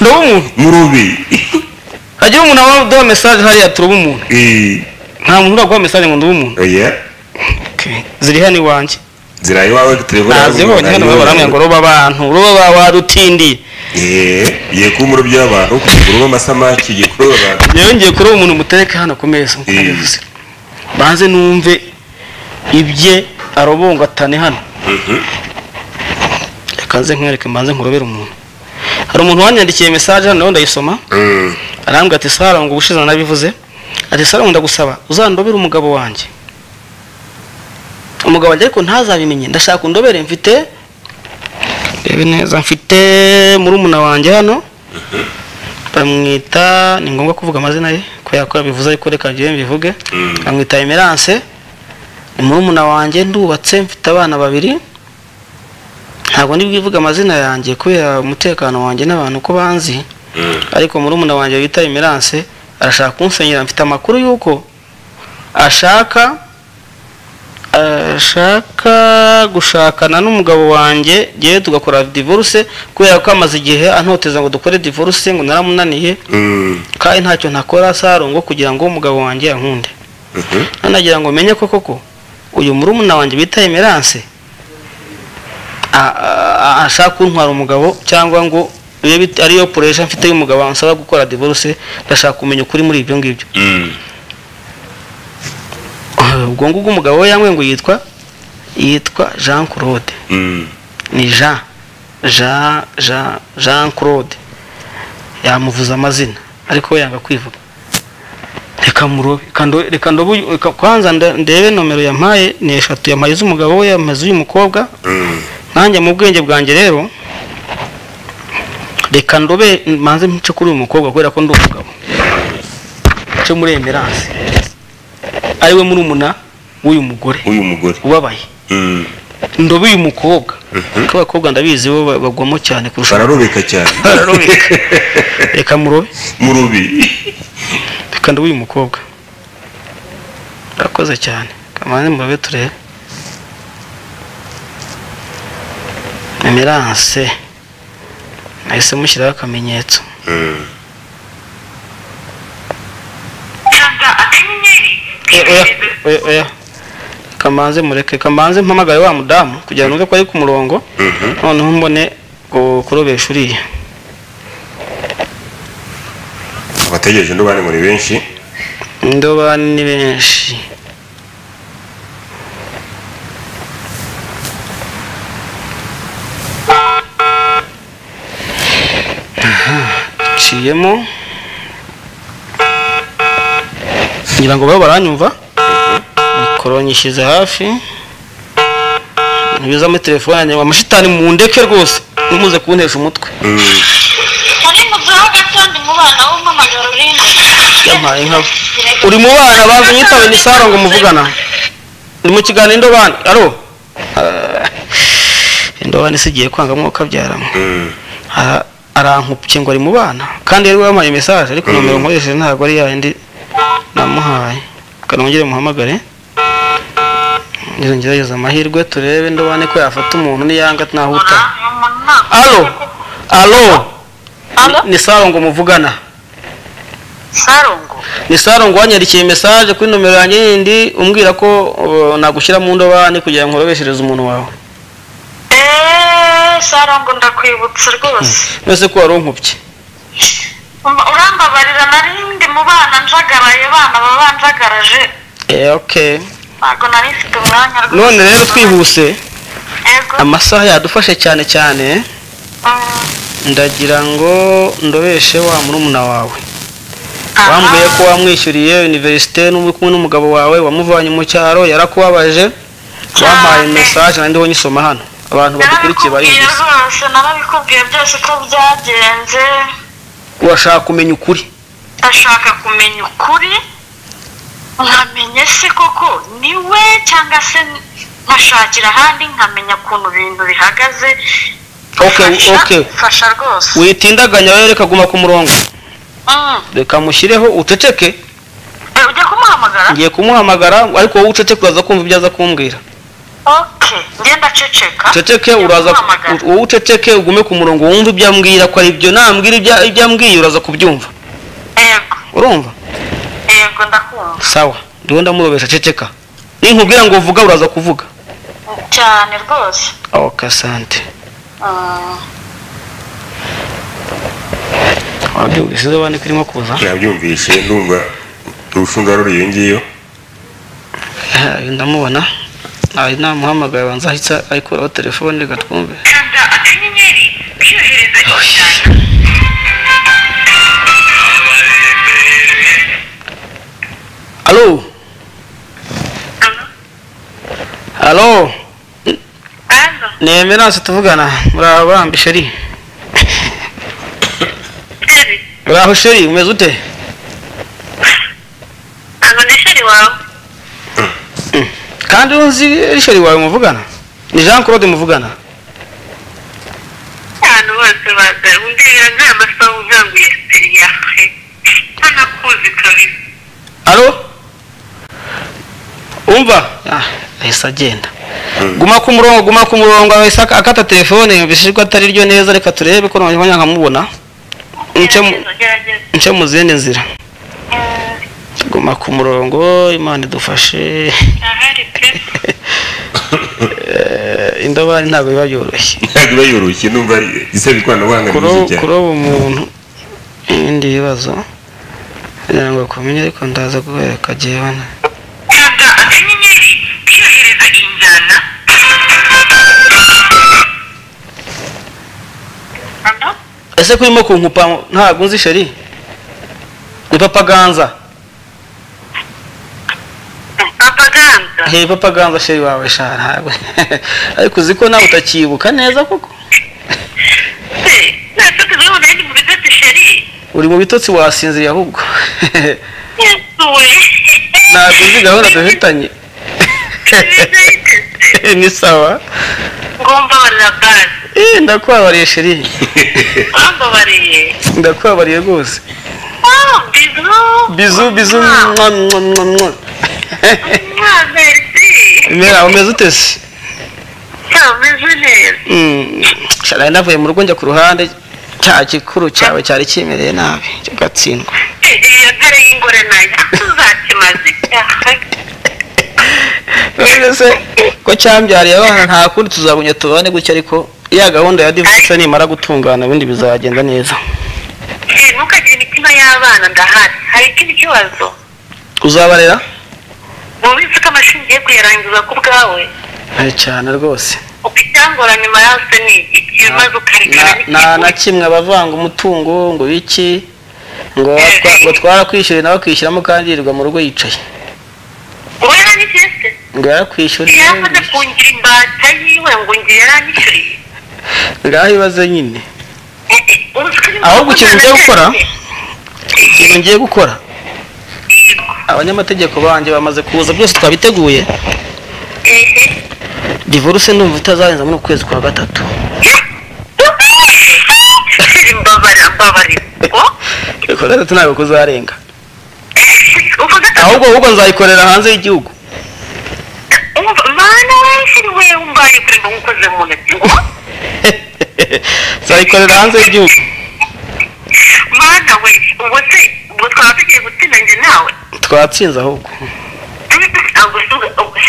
ndoba umuntu murube Aya hagiye umuntu abaduha mesaje hariya turuba umuntu Eh, nta muntu uraguha mesaje ngo ndube umuntu oya Okay. ziri hano iwanjye zira iwawe telefone nazibonye hano baramwe ngo ruba abantu ruba ba warutindi ye ku murobyi w'abantu kuguruba amasamaki ye kuroba abantu yewe ngiye kuruba umuntu mutereke hano ku meza nk'uko Eh. nabivuze banze numve ibye arobongatane hano Mhm. yakanze nkwereke mbanze nkurobere umuntu hari umuntu wanyandikiye mesaje hano nawe ndayisoma Mm. arambwira ati sara ngo ubushize narabivuze ati sara ngo ndagusaba uzandobere umugabo wanjye umugabo wanjye ariko ntazabimenye ndashaka undobere mfite rebe neza mfite murumuna wanjye hano bamwita ni ngombwa kuvuga amazina ye ko yakora bivuze ariko reka njyewe mbivuge Mm. bamwita emerance ni murumuna wanjye ndubatse mfite abana babiri ntabwo ndi bwivuge amazina yanjye kubera umutekano wanjye n'abantu ko banzi Mm. ariko murumuna wanjye bita emerance arashaka kunsenyera mfite amakuru y'uko ashaka ashaka gushakana n'umugabo wanjye yewe tugakora divorce kubera ko amaze igihe antoteza ngo dukore divorce ngo naramunaniye Mm. kandi ntacyo ntakora sarongo kugira ngo umugabo wanjye yankunde Mhm. nanagira ngo menye ko koko uyu murumuna wanjye bita emerance a- a- a- ashaka kuntwara umugabo cyangwa ngo bibe bit- ariyo puresha mfite y'umugabo ansaba gukora divorce ndashaka kumenya ukuri muri ibyo ngibyo Mm. ubwo ngubwo umugabo we yangwe ngo yitwa yitwa jean claude Mm. ni jean jean jean jean claude yamuvuze amazina ariko we yanga kwivuga reka murobe Reka ndo- reka ndobe uyu- reka kwanza nda- ndebe nomero yampaye ni eshatu yampaye iz'umugabo we yamaze uyu mukobwa Mm. nanjye mu bwenge bwanjye rero reka ndobe manze mce kuri uyu mukobwa kubera ko ndi umugabo mce muri emerance ariwe murumuna w'uyu mugore uyu mugore ubabaye Mm. ndobe uyu mukobwa kuko abakobwa ndabizi bo ba- bagwamo cyane kurusha bararobeka cyane bararobeka reka murobe murubi reka ndobe uyu mukobwa urakoze cyane kamanze murobe turebe emerance nahise mushyiraho akamenyetso Mm. kanda akanyenyeri Eh, oya oya oya kamanze mureke kamanze mpamagaye wa mudamu kugira ngo numve ko ari ku murongo Mhm. noneho mbone ku- kurobesha uriya abategereje ndobane muri benshi ndobani ni benshi Aha, nciyemo ngira ngo babo baranyumva mikoro nyishyize hafi ntibiza muri telefone yanjye ngo amashitani mundeke rwose ntimuze kuntesha umutwe Mm. uri mu buzima gatondo umubana w'umumagara urinde yampaye nka uri mu bana bazi nyitawe ni saro ngo muvugana ndi mu kiganiro indobani aro Ah, indobani se igiye kwanga mwuka byaramo Mm. Ara- arankupye ngo ari mu bana kandi yari wampaye mesaje ariko nomero Mm. nkoresheje ntabwo ari yayindi namuhaye reka nongere muhamagare ngerageza amahirwe turebe indobani ko yafata umuntu niyanga ntahuta alo alo Alo? ni saro ngo muvugana sarongo ni saro ngo wanyandikiye mesaje kuri nomero yanjye yindi umbwira ko uh, nagushyira mu ndobani kugira ngo nkorobeshereze umuntu wawe eee sarongo ndakwibutsa rwose mbese ko wari unkubye Um- urambabarira nari ndi mu bana njagaraye bana baba banjagaraje Eh, okay ntabwo nari mfite umwanya rwose none rero twihuse Yego. amasaha yadufashe cyane cyane Mm. ndagira ngo ndobeshe wa murumuna wawe Aha. wambwiye ko wamwishyuriye univerisite n'umwe kumwe n'umugabo wawe wamuvanye mu cyaro yarakubabaje wampaye Cyane. mesaje nandiho nyisoma hano abantu badukurikiye narabikubwiye bariyumvise rwose narabikubwiye byose uko byagenze urashaka kumenya ukuri ndashaka kumenya ukuri nkamenya se koko ni we cyangwa se nkashakira ahandi nkamenya ukuntu ibintu bihagaze Okay, Fasha- okay. fasha rwose witindaganya rero reka guma ku murongo Mm. reka mushyireho uceceke Eh, ujya kumuhamagara ngiye kumuhamagara ariko wowe uceceke uraza kumva ibyo aza kumbwira okay ngenda ceceka uceceke Ujya uraza kumuhamagara. wowe uceceke ugume ku murongo wumve ibyo ambwira ko ari byo nambwira ibyo ibyo ambwiye uraza kubyumva yego urumva yego ndakumva sawa ndiwe ndamurobesha ceceka ninkubwira ngo uvuga uraza kuvuga cyane rwose ok sante Mm. wabyumvise izuba niko irimo kuza nabyumvise ndumva urushundura ruri iyo ngiyo Eh, ndamubona ntawe namuhamagaye abanza ahita ayikuraho telefone reka twumve kanda akanyenyeri kohereza ikiganiro alo alo Alo, ni emerance tuvugana muraho bambi sheri Sheri. muraho sheri umeze ute Alo, ni Sheri wawe. kandi unzi sheri wawe muvugana ni jean claude muvugana Abantu bose baza umbwira nta masaha uzanguye seri yawe. Ntanakuzi kabisa. alo umva Ah, ahise agenda guma ku murongo guma ku murongo ahise ak- akata telefone yumvise ko atari ryo neza reka turebe ko nongera nkamubona Nce mu- Gerageza, gerageza. nce mu zindi nzira Mm, guma ku murongo imana idufashe ahari pe. Eh, indobani ntabwo biba byoroshye ntabwo iba yoroshye ndumva ari- isaba ikoranabuhanga kuroba ryinshi cyane kuroba umuntu ibindi bibazo kugira ngo akumenye ariko ndaza kubereka jyewe Kanda akanyenyeri kohereza injyana. Alo, ese ko urimo kunkupa ntabwo unzi sheri ni papa ganza Papa Ganza. he papa ganza sheri wawe sha ntabwo ariko uzi ko nawe utakibuka neza koko Se, nashatse kubona ndi mu bitotsi Sheri. uri mu bitotsi wasinziriye ahubwo Yesuwe. ntabwo uzi gahunda dufitanye ni sawa ngomba barira gaze Eh, ndakubabariye sheri bambabariye ndakubabariye rwose bizu bizu bizu mwa mwa mwa mwa mwabesi mera umeze ute se kameze neza Mm, nari navuye mu rugo njya ku ruhande cya gikuru cyawe cyari kimereye nabi cyo gatsindwa iyo ntare y'ingore nayo tuzakimaze none se ko cyambyariye abana nta kundi tuzagunya tubane gutya ariko ya gahunda ya divorce nimara gutungana ubundi bizagenda neza ntukagire imitima y'abana ndahari hari ikindi kibazo uzabarera mubizi ko amashuri ugiye kuyarangiza ku bwawe Eh, cyane rwose uko icyangora nyuma yose ni iki maze ukarikana Na- nta na kimwe abavanga umutungo ngo biki ngo watwa- ngo twarakwishyuriye nawe akwishyuramo kandi yirirwa mu rugo yicaye wowe yaranyishyuye ngo yarakwishyuriye yamaze kungira imbata yiwe ngo ngiye yaranyishyuriye ngaho ibibazo nyine ahubwo ahubwo ikintu ngiye gukora ikintu ngiye gukora abanyamategeko banjye bamaze kuza byose twabiteguye divorce ndumva itazarenza muri uku kwezi kwa gatatu mbabara mbabarira ngo kwa gatatu ntabwo kuzarenga uvuga ahubwo ahubwo nzayikorera hanze y'igihugu mana weshyiri we umbaye kuri ngo nkoze mu ntoki ngo nzayikorera hanze y'igihugu mana we ubwo se ubwo twaba tugiye gutsinda njye nawe twatsinze ahubwo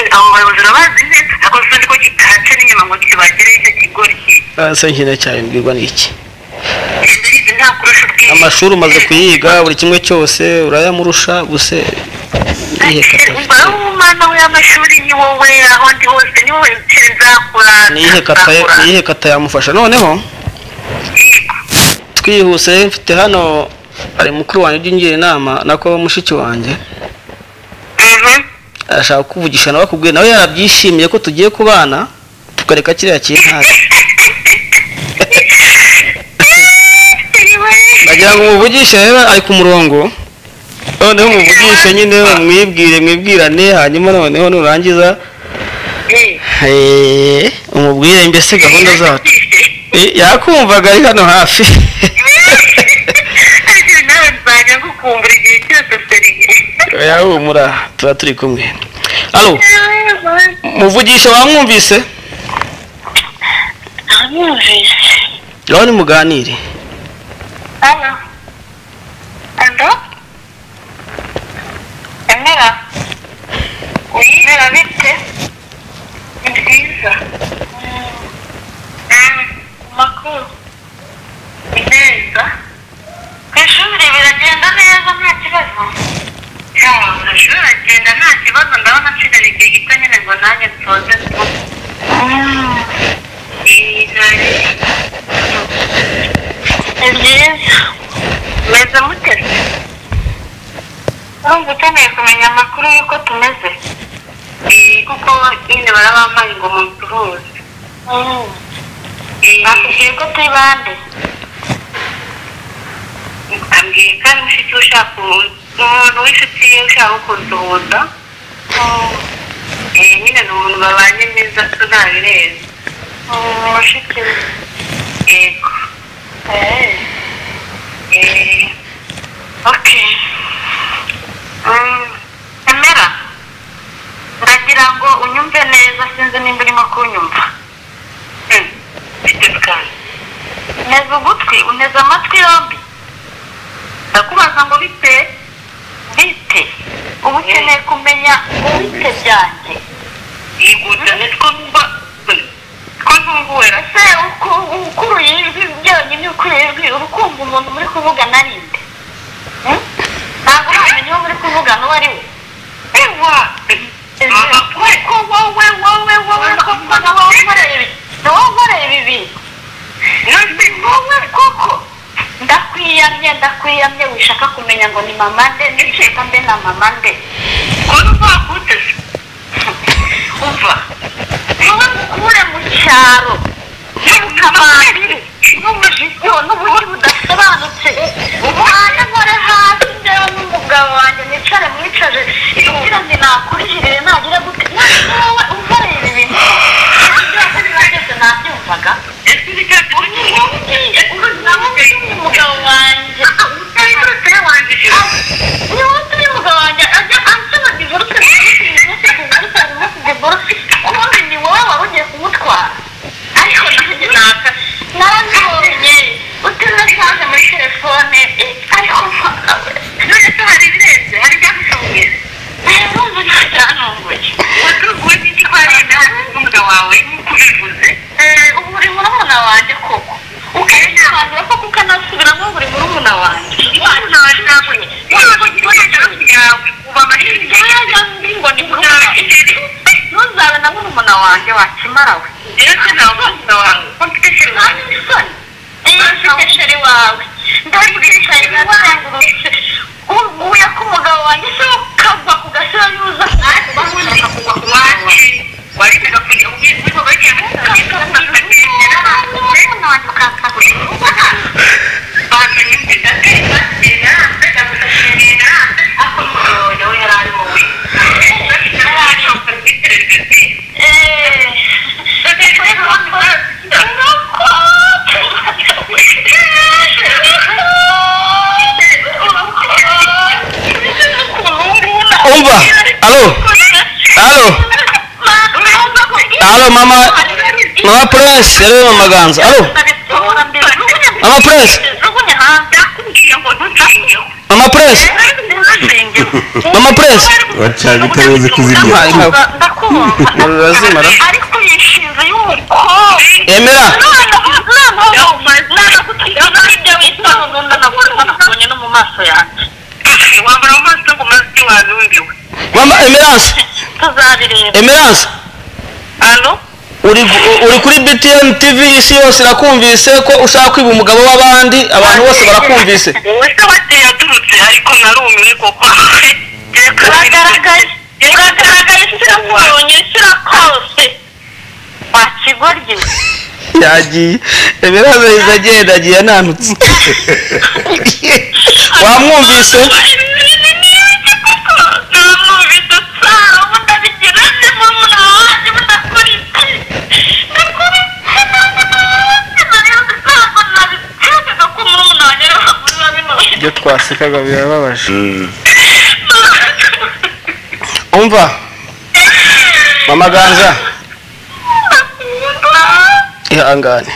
abo bayobozi urabazi neza ako tuzi ko kitahaca n'inyuma ngo kibagere icyo kigori kigenda ese nkina cyane mbwirwa n'iki yize nta kurusha ubwiye amashuri umaze kuyiga buri kimwe cyose urayamurusha gusa iyihe kata umubare w'umwana w'amashuri ni wowe aho ndi hose ni wowe nsheri nzakura niyihe kata niyihe kata yamufasha noneho yego twihuse mfite hano hari mukuru wanjye ujya ungira inama nako mushiki wanjye Mhm. arashaka kukuvugisha nawe akubwiye nawe yarabyishimiye ko tugiye kubana tukareka kiriya kintu nagira ngo umuvugishe rero ari ku murongo noneho umuvugishe nyine umwibwire mwibwirane hanyuma noneho nurangiza eh, umubwire mbese gahunda zacu Eh, yakumvaga ari hano hafi Ariko nawe nzajya ngukumbura igihe cyose seriye yahumura tuba turi kumwe alo muvugishe wamwumvise namwumvise rero nimuganire alo alo kuko nyine barabamaye ngo mubicuruze bakubwiye ko turi bande mbabwiye ko ari inshuti ushaka umuntu w'inshuti ye ushaka kuduhuza nyine ni umuntu babanye neza ko nta birenze mushiki we yego ok emera ndagira ngo unyumve neza sinzi nimba urimo kunyumva neza ugutwi uneza amatwi yombi ndakubaza ngo bite bite uba ukeneye kumenya ubite byanjye yiguta nitwo mba ko ntunguwera ese uko ukuruye ijwi byonyine ukuruye ijwi uba ukumva umuntu muri kuvugana ari nde Hmm? ntabwo wamenya uwo muri kuvugana uwo ari we ewa kuko wowe wowe wowe koko na wowe unkorera ibi na wowe unkorera ibi none wowe koko ndakwiyamye ndakwiyamye wishaka kumenya ngo ni mama nde nishaka mbe na mama nde ko ntuzakuteze umva wowe mukure mu cyaro n'ubukamari n'ubujisho n'uburyo budasobanutse umwana nkore hasi ndeba n'umugabo wanjye nicare mwicaje kugira ngo nakurihirire nagira gute wowe unkorera ibi bintu byose niba byose nabyumvaga ese uricyafite ugiye ubu ngubu ni umugabo wanjye utari n'urutare wanjye ni wowe turi mugabanya ajya ansaba divorce divorce divorce divorce divorce ubundi ni wowe wari ugiye kumutwara ariko nanjye naka narazibonye utanasanze muri telefone eh, ariko mpaka- none se hari ibirenze hari ibyagushonguye eh, urumva nta cyantunguye watunguwe n'iki ko hari ibyagushonguye umugabo wawe nk'uko ubivuze Eh, ubu uri murumuna wanjye koko ukanasobanura koko ukanasubiramo buri murumuna wanjye imana washakwe waba igikoresho yawe uba amashini Ntajya ndi ngo ni murumuna ntuzabe na murumuna wanjye wakimara we ndetse nawe umugabo wawe ko mfite serivisi ntabwo isoni ufite sheri wawe ndabwirisha rirangurutse uguye ku mugabo wanjye se ukagwa ku gasira yuza ubundi waje warebaga kujya ubwiza bagiye mu kazi umva alo alo alo mama mama prince yari mu maganza alo mama prince mama prince mama prince bacanye utaruzi kuzirya Ay, no. Urazimara. ariko yishinze y'umukobwa emera wabura mu maso ngo umaze ibyo wanumbiwe mama emerance emerance alo uri uri kuri btn tv isi yose irakumvise ko ushaka kwiba umugabo w'abandi abantu bose barakumvise wowe se wateye yaturutse ariko narumiwe kuko uragaragaye uragaragaye sirakurunye sirakose wakigoryi yagiye emerance yahise agenda agiye ananutse wamwumvise ibyo twasekaga birababaje umva mama ganza ihangane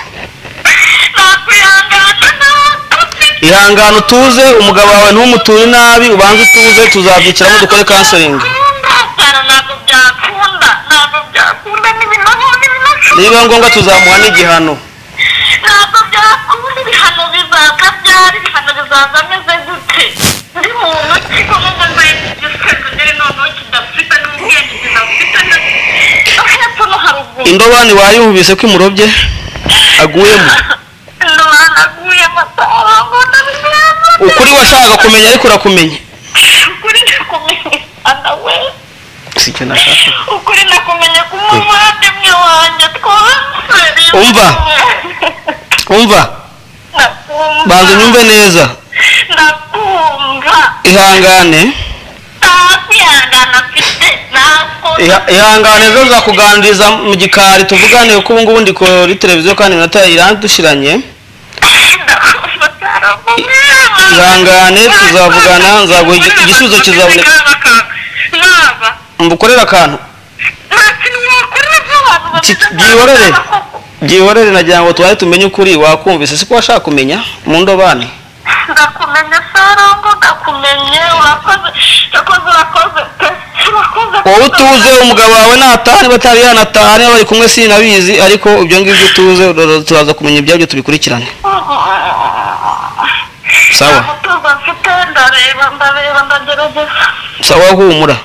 ihangane utuze umugabo wawe ntumuture nabi ubanze utuze tuzabyiciramo dukore kansoringi ntabwo byakunda ntabwo byakunda n'ibinogo n'ibinogo niba ngombwa tuzamuha n'igihano ntabwo byakunda ibihano bizaza byari ibihano bizaza ameze gute ndi muntu ki kuko mbaye igisubizo ndere noneho kidafite n'ubwenge kidafite na hepfo no haruguru indobani wayumvise ko imurobye aguyemo ndanaguye amatara ngo ndabinyama ukuri washakaga kumenya ariko urakumenya ukuri ndakumenya we si cyo nashaka ukuri nakumenya ko umuvandimwe wanjye twasiriye Umva. umva banza unyumve neza nakumva ihangane nta kwihangana mfite ntabwo Iha- ihangane zo zakuganiriza mu gikari tuvugane kuko ubu ngubu ndi kuri televiziyo kandi iminota irandushiranye ihangane tuzavugana nzaguha igi- igisubizo kizaboneka naba mbukorere akantu nta kintu wakora by'abantu bameze nka byihorere ba koko. byihorere nagira ngo tubaye tumenye ukuri wakumvise siko washaka kumenya mu ndobane ndakumenya sarongo ndakumenye wakoze wakoze wakoze pe wakoze wowe utuze umugabo wawe nataha niba atari yanataha niba bari kumwe sinabizi ariko ibyo ngibyo utuze rero turaza kumenya ibyabyo tubikurikirane sawa umutuzo mfite ndareba ndareba ndagerageza sawa humura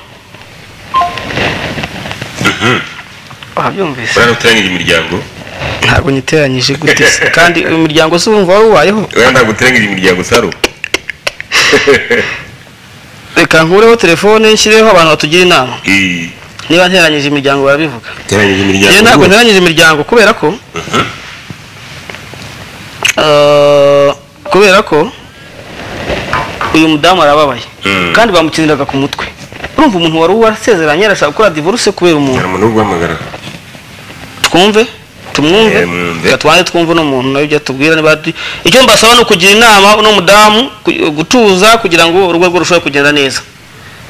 wabyumvise urabona uteranyije imiryango ntabwo nyiteranyije gute se? kandi uyu muryango se wumva wari ubayeho urabona ntabwo uteranyije imiryango saro reka nkureho telefone nshyireho abantu batugira inama Eh, niba nteranyije imiryango barabivuga uteranyije imiryango njye ntabwo rwose. nteranyije imiryango kubera ko Eh, kubera ko uyu mudamu arababaye Mm. kandi bamukiniraga ku mutwe urumva umuntu wari warasezeranye arashaka gukora divorce kubera hari umuntu umuntu uri guhamagara twumve tumwumve Eh, mwumve. reka twanze twumve uno muntu nawe ibyo atubwira niba ati- icyo mbasaba ni ukugira inama uno mudamu ku- gutuza kugira ngo urugo rwe rushobore kugenda neza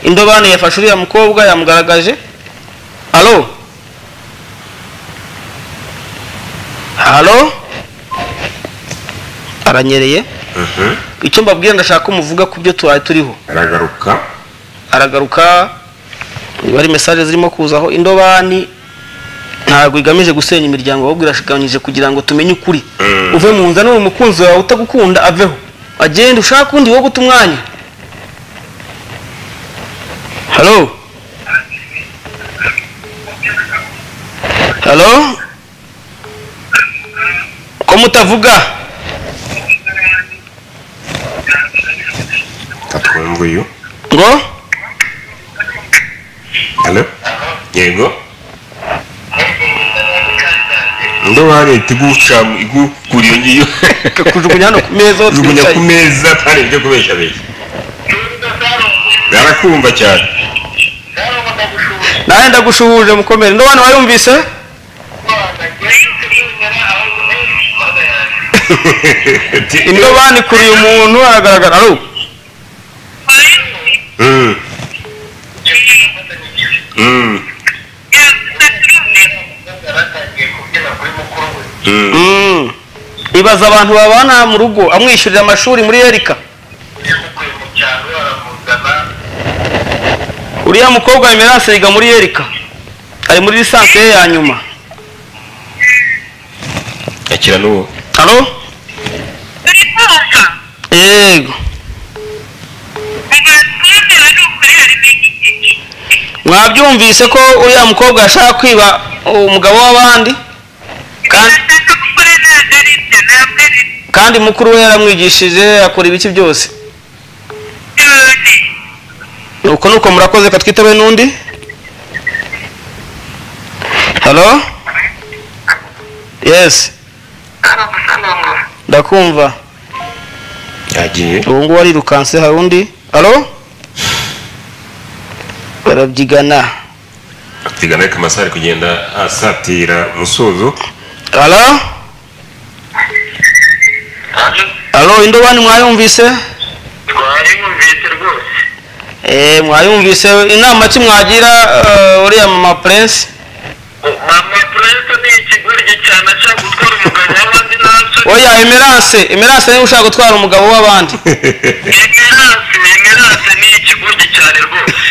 indobane yafashe uriya mukobwa yamugaragaje alo alo aranyereye Mhm. icyo mbabwira ndashaka ko muvuga ku byo tubaye turiho aragaruka aragaruka niba ari mesaje zirimo kuzaho indobani ntabwo igamije gusenya imiryango ahubwo irashiganyije kugira ngo tumenye ukuri Mm. uve mu nzani uwo mukunzi wawe utagukunda aveho agende ushake undi wo guta umwanya halo halo ko mutavuga atwumva uyu ngo hano yego ndobane ihita igucamu igukura iyo ngiyo kujugunya hano ku meza aho jugunya ku twicaye meza hari ibyo kubeshabesha barakumva cyane nawe ndagushuhuje mukomere ndobani wayumvise indobani kuriye umuntu aragaragara alo Mm. Mm. Mm. Mm. ibaza abantu babana mu rugo amwishyurira amashuri muri erika uriya mukobwa emerance yiga muri erika ari muri lisansi ye ya nyuma akira n'uwo alo Uri kumva? yego Ubwo twumvira ni ukuri hari igihe. mwabyumvise ko uriya mukobwa yashaka kwiba umugabo w'abandi kandi, Ndashaka gukora ntabwo ari ibyo, ntabwo ari kandi mukuru we yaramwigishije akora ibiki byose byone. nuko nuko murakoze ka twitabe n'undi halo yesi ndakumva yagiye ubu ngubu arirukanse hari undi alo barabyigana atigana ariko amasaha ari kugenda asatira umusozo alo alo indobani mwayumvise Twabimwumvise rwose. Eh, mwayumvise inama ki mwagira eh, uriya mama prince Mama Prince ni ikigoryi cyane ashaka gutwara umugabo w'abandi n'asore. oya emerance emerance niwe ushaka gutwara umugabo w'abandi Emerance, Emerance ni ikigoryi cyane rwose.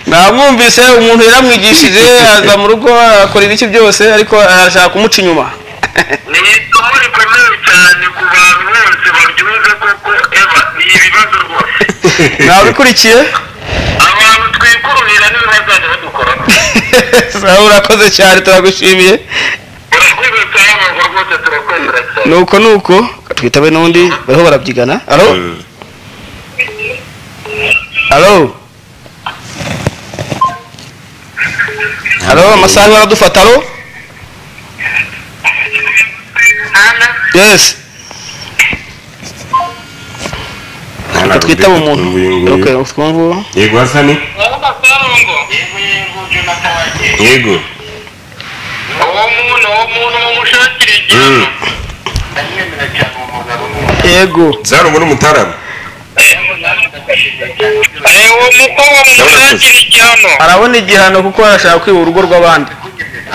namwumvise umuntu yaramwigishije aza mu rugo akora ibiki byose ariko arashaka kumuca inyuma Ni isomo rikomeye cyane ku bantu bose baryumva koko Eva ni ibibazo rwose. nabikurikiye Abantu twikururira nibo bazajya badukoraho. sawa urakoze cyane turagushimiye Urakoze cyane ngo rwose turakwemera cyane. nuko nuko twitabe n'undi bariho barabyigana alo Mm. alo haro amasaha niba aradufata haro ana yesi Nta rubyiruko twitaba umuntu twumva uyu nguyu. ok twumva yego hasani wowe karongo yego yego jonathan wagiye yego uwo muntu uwo muntu mumushakira Mm. igihano ndamwemera cyane uwo mugabo yego zarumwe n'umutaramu uwo mukobwa mumushakira igihano arabona igihano kuko arashaka kwiba urugo rw'abandi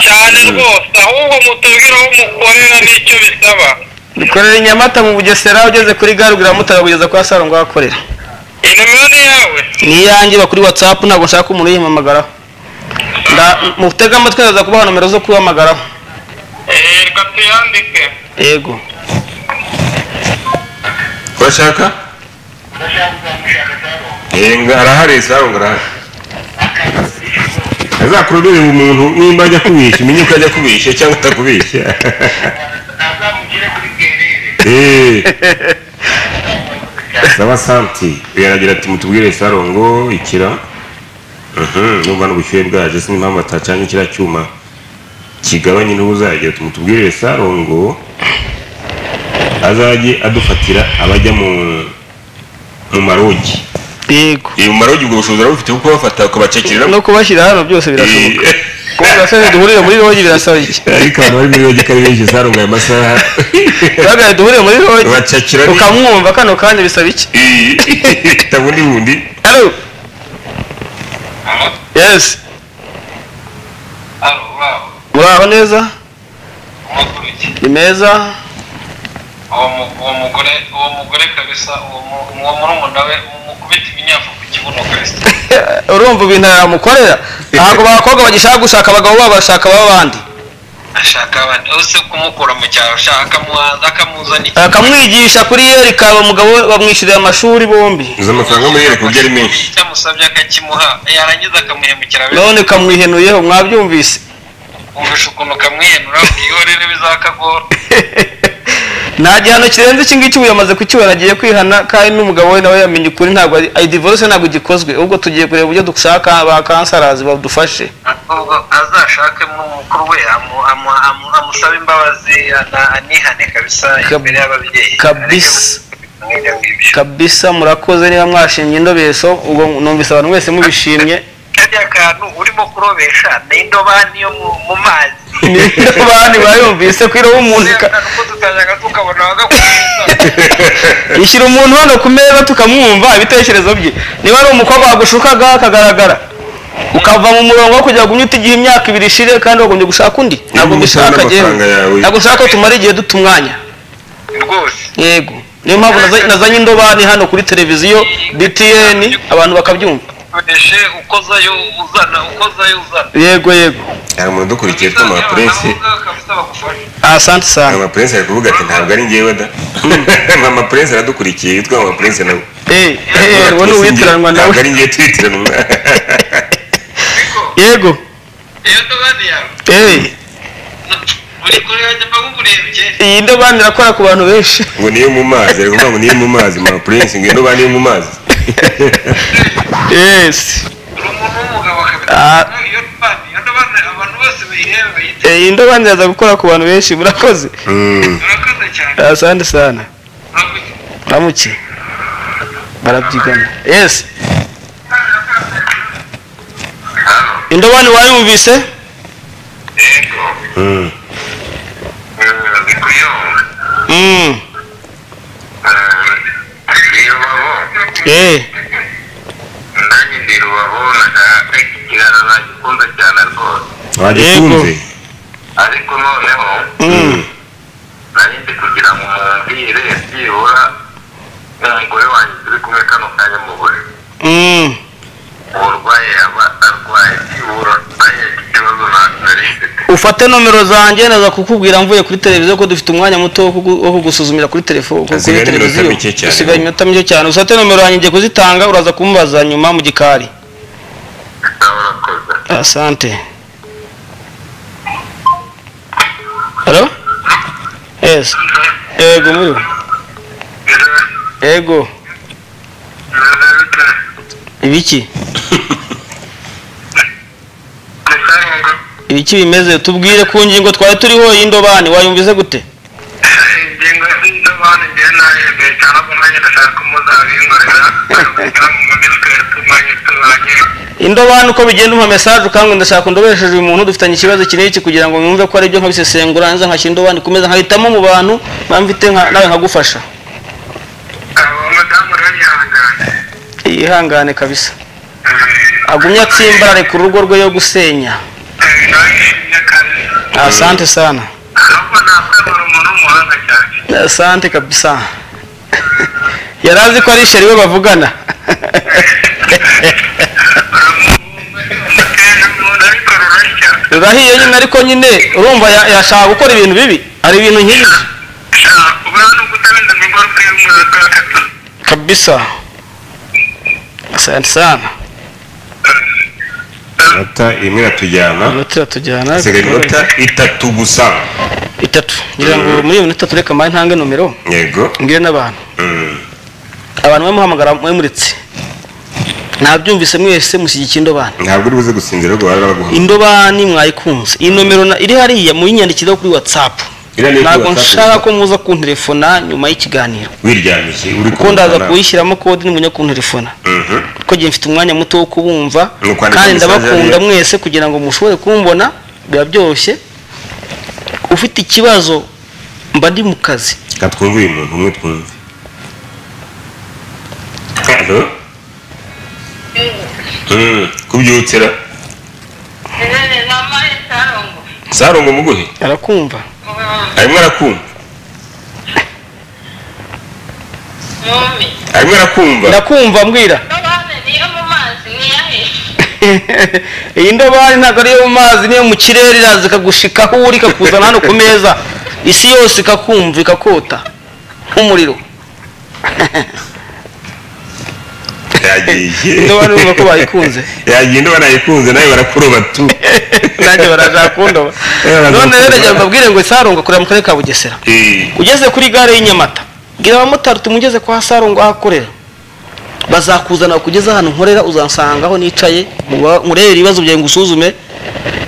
cyane rwose ahubwo mutubwire aho mukorera n'icyo bisaba dukorera i nyamata mu bugesera ugeze kuri gare ubwira mutara kugeza kwa saro ngo ahakorera inimero ni yawe ni iyanjye bakuri watsapu ntabwo nshaka umuntu uyihamamagaraho Nda- mutege amatwi ndaza kubaha nomero zo kubahamagaraho Eh, reka tuyandike yego urashaka yego arahari zarumwe arahari azakururire umuntu nimba ajya kubishya umenye ko ajya kubishya cyangwa atakubishya azamugire kuri gerere Eh. saba santi yaragira ati mutubwire sarongo ikira Mhm, numva n'ubushyuhe bwaje sinzi impamvu atacanye kiriya cyuma kigabanye intugu zagira ati mutubwire sarongo azajye adufatira abajya mu mu marogi yego Eh, mu marogi ubwo bushobozi arabufite kuko bafata ukabacakirira no kubashyira hano byose birashoboka kuko birasaba duhurire muri rogi birasaba iki ariko abantu bari muri rogi ko ari benshi sarongo aya masaha duhagarare duhurire muri rogi bacakira ni- ukamwumva kano kanya bisaba iki Eh, tabundi bundi haro yesi abo babo muraho neza umakuru iki ni meza uwo mu- uwo mugore uwo mugore kabisa uwo mu- uwo murumuna we mukubita iminyafu ku kibuno kabisa urumva ibintu yamukorera ntabwo abakobwa bagishaka gushaka abagabo babo bashaka abandi ashaka abandi use kumukura mu cyaro ashaka akamuhanza akamuzana iki akamwigisha kuri yeri kaba umugabo we bamwishyurira amashuri bombi uzi amafaranga muri yereka uburyo ari menshi icyo amusabye akakimuha yarangiza akamuhemukira be none kamwihenuyeho mwabyumvise wumvisha ukuntu kamwihenura bwihorere bizakagora nta gihano kirenze iki ngiki ubu yamaze kukibona agiye kwihana kandi n'umugabo we nawe yamenye ukuri ntabwo ari ayi divorce ntabwo igikozwe ahubwo tugiye kureba uburyo dushaka ba kansarazi badufashe ahubwo azashake n'umukuru we amu- amu- amu- amusabe imbabazi ana- anihane kabisa Kab- imbere y'ababyeyi kabisa. Areke ngibyo. kabisa murakoze niba mwashimye indobeso ubwo numvise abantu mwese mubishimye kariya kantu urimo kurobesha ni indobani yo mu- mu mazi niyo bandi bayumvise ko iroba umuntu Kariya ika- kantu ko tutajyaga tukabona wagakubita ishyira umuntu hano ku meza tukamwumva ibitekerezo bye niba ari umukobwa wagushukaga akagaragara ukava mu murongo wo kujya gunyuta igihe imyaka ibiri ishire kandi wagombye gushaka undi ntabwo Niba mbishaka utanga jyewe amafaranga yawe. ntabwo ushaka ko tumara igihe duta umwanya rwose yego niyo mpamvu naza- nazanye indobani hano kuri televiziyo btn abantu bakabyumva ukoreshe ukozayo uzana ukozayo uzana yego yego hari umuntu udukurikiye tw'ama prince kabisa bagufashe Ah, asante sana mama prince ari kuvuga ati ntabwo ari njyewe da mama prince aradukurikiye yitwa mama prince nawe Eh, eh, uwo ni uwitiranwa ntabwo nawe ari njyewe twitiranwa ariko yego iyo ndobani yawe eh, buri kure yajya mba nkuburebye iyi ndobani irakora ku bantu benshi ngo niyo mu mazi ari kuvuga ngo niyo mu mazi mama prince ngo niba niyo mu mazi yesi uri umuntu w'umugabo Ah. kabisa iyo ndobani iyo ndobani abantu bose bayireba bayite iyi ndobani yaza gukora ku bantu benshi murakoze Mm. urakoze cyane asante sana urakoze ramuki barabyigana yesi indobani wayumvise yego Mm. ndi kuyumva Mm, ndi rubaho eh, nanjye ndi rubaho iki kiganiro nagikunze cyane rwose wagikunze ariko noneho mm, nari ndi kugira ngo mumvire byibura umugore wanjye turi kumwe kano kanya mu buriri mm. uburwayi yaba arwaye byibura nanjye ikibazo nari mfite ufate nomero zanjye naza kukubwira mvuye kuri televiziyo ko dufite umwanya muto wo kugu- wo kugusuzumira kuri telefo kuri Hasigaye iminota televiziyo mike cyane. usigaye iminota mike cyane ufate nomero yanjye ngiye kuzitanga uraza kumubaza nyuma mu gikari nawe urakoze asante halo yes yego muriho yego ibiki Ni sawa inkunga iki bimeze tubwire ku ngingo twari turiho y'indobani wayumvize gute ingingo z'indobani njyewe nahembeye cyane ko nanjye ndashaka ko muzabinkorera kandi mu mitwe tumanye tubanye indobani uko bigenda umpa mesaje ukanga ndashaka ndobesheje uyu muntu dufitanye ikibazo iki n'iki kugira ngo mwumve ko ari byo nkabisesengura nza nkashyira indobani ku meza nkahitamo mu bantu mba mfite nka- nawe nkagufasha abo madamu rero yihangane yihangane kabisa Eh, agumye atsimbarare ku rugo rwe yo gusenya eh, narishimye kandi asante sana ahubwo nakwemera umuntu w'umuhanga cyane asante kabisa yari azi ko ari sheri we bavugana umuteje umuntu ariko rurashya rurahiye nyine ariko nyine urumva ya- yashaka gukora ibintu bibi hari ibintu nk'ibi shaka kuba no kutarinda ingaruka y'umwaka wa gatatu kabisa asante sana inota imwe iratujyana iminota iratujyana hasigaye inota itatu gusa itatu ngira ngo muri iyo minota tureka mbaye ntange nomero yego mbwire n'abantu Mm. abantu bamuhamagara mwemuritse ntabyumvise mwese mushyigikira indobani ntabwo uri buze gusinzira ahubwo bari baraguhamagaye indobani mwayikunze iyi nomero na- iri hariya muyinyandikira kuri whatsapp Iriya ni kuri ntabwo WhatsApp nshaka gusa. ko muza kunterefona nyuma y'ikiganiro wiryamishye uri kuko ndaza kumva kuyishyiramo kode nimunya kunterefona Mhm. kuko njye mfite umwanya muto wo kubumva Ni ukwandika kandi message ndabakunda hariya. mwese kugira ngo mushobore kumbona biba byoroshye ufite ikibazo mba ndi mu kazi reka twumve uyu muntu umwe twumve hano kubyutsira namaye sarongo sarongo muguhe arakumva arimo arakumva mumi arimo arakumva ndakumva mbwira ndobane niyo mu mazi niyahe iyi ndobani ntabwo ari iyo mu mazi niyo mu kirere iraza ikagushika aho uri ikakuzana hano ku meza isi yose ikakumva ikakota nk'umuriro yagiye Indobani urumva ko bayikunze. yagiye indobo nayikunze nawe barakuroba tu nanjye barashaka kundoba Eh, none rero barakundoba. ndagira ngo mbabwire ngo saronga akorera mu karere ka bugesera Eh, ugeze kuri gare y'inyamata bwira abamotari tumugeze kwa sarongo aho akorera bazakuzana kugeza ahantu nkorera uzansanga aho nicaye muba- murebe ibibazo byawe ngusuzume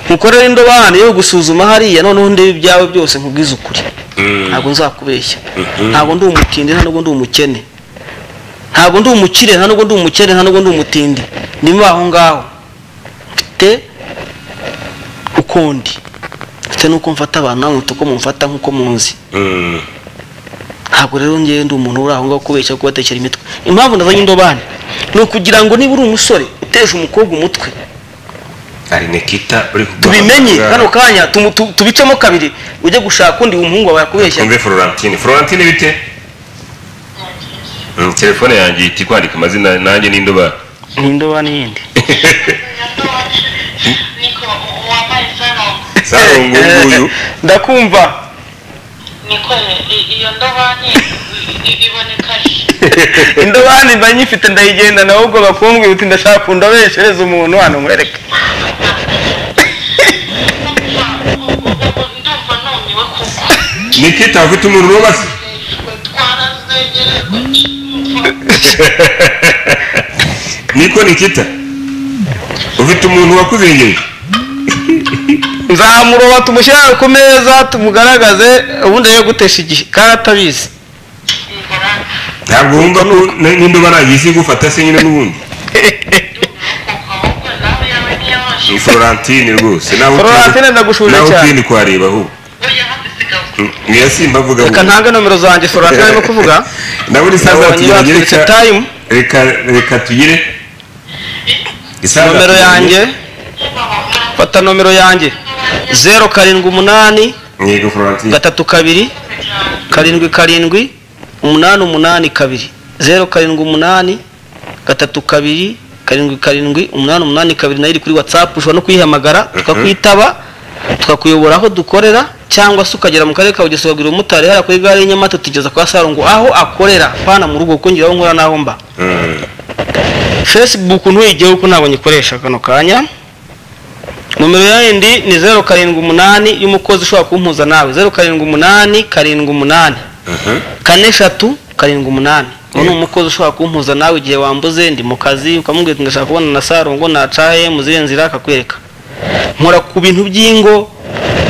nkukorere indobani yo gusuzuma hariya noneho ndebe ibyawe byose nkubwize ukuri mm, ntabwo nzakubeshya ntabwo ndi umutindi nta nubwo ndi umukene ntabwo ndi umukire nta nubwo ndi umukene nta nubwo ndi umutindi ndimo aho ngaho mfite ukundi mfite n'uko mfata abantu namwe mfite uko mumfata nk'uko munzi mm. ntabwo rero ngewe ndi umuntu uri aho ngaho kubeshya no kubatekera imitwe impamvu nazanye indobani ni ukugira ngo niba uri umusore utesha umukobwa umutwe hari nekita uri tubimenye kuguhamagara. kano kanya tumu- tu- tubicemo kabiri ujye gushaka undi umuhungu wawe yakubeshya twumve florentine florentine bite Mm, telefone yanjye ihita ikwandika amazina nanjye n'indoba ni indobani yindi niko wambaye sarongo sarongo nguyu ndakumva niko iyo ndobane iboneka indobani mba nyifite ndayigenda nawe ubwo bakumbwira uti ndashaka kundobeshereza umuntu hano nkwereke ndumva numiwe kuko nikita afite umuriro w'amase twarazegerejwe niko nikita ufite umuntu wakuzengeje nzamuroba tumushyire hano ku meza tumugaragaze ubundi rero gutesha igihe kandi atabizi ntabwo wumva ko n- n'indoba nagisi gufata se nyine n'ubundi ahubwo nawe yawe niyabashe ni florentine rwose nawe utinde- Florentine ndagushuje nawe cyane. utinde kwareba ahubwo oya hadisigaho niyo simba avuga reka ahubwo. ntange nomero zanjye florentine arimo kuvuga nawe ni Nabonye saza tugerage baturutse reka time. reka reka tugire Isaza nomero tugire. yanjye fata nomero yanjye zeru karindwi umunani yego florentine gatatu kabiri karindwi karindwi umunani umunani kabiri zeru karindwi umunani gatatu kabiri karindwi karindwi umunani umunani kabiri nayo iri kuri whatsapp ushobora no kuyihamagara tukakwitaba tukakuyobora aho dukorera cyangwa se ukagera mu karere ka bugesera ukabwira umumotari hariya kuri gare y'inyamata tugeza kwa sarongo aho akorera pana mu rugo kuko ngira aho nkora n'aho mba Mm. facebook ntuyijyeho kuko ntabwo nyikoresha kano kanya nomero yindi ni zeru karindwi umunani y'umukozi ushobora kumpuza nawe zeru karindwi umunani karindwi umunani Mhm. kane eshatu karindwi umunani uwo ni umukozi ushobora kumpuza nawe igihe wambuze ndi mu kazi ukamubwira uti ndashaka kubona na sarongo nacaye mu zihe nzira akakwereka nkora ku bintu by'ingo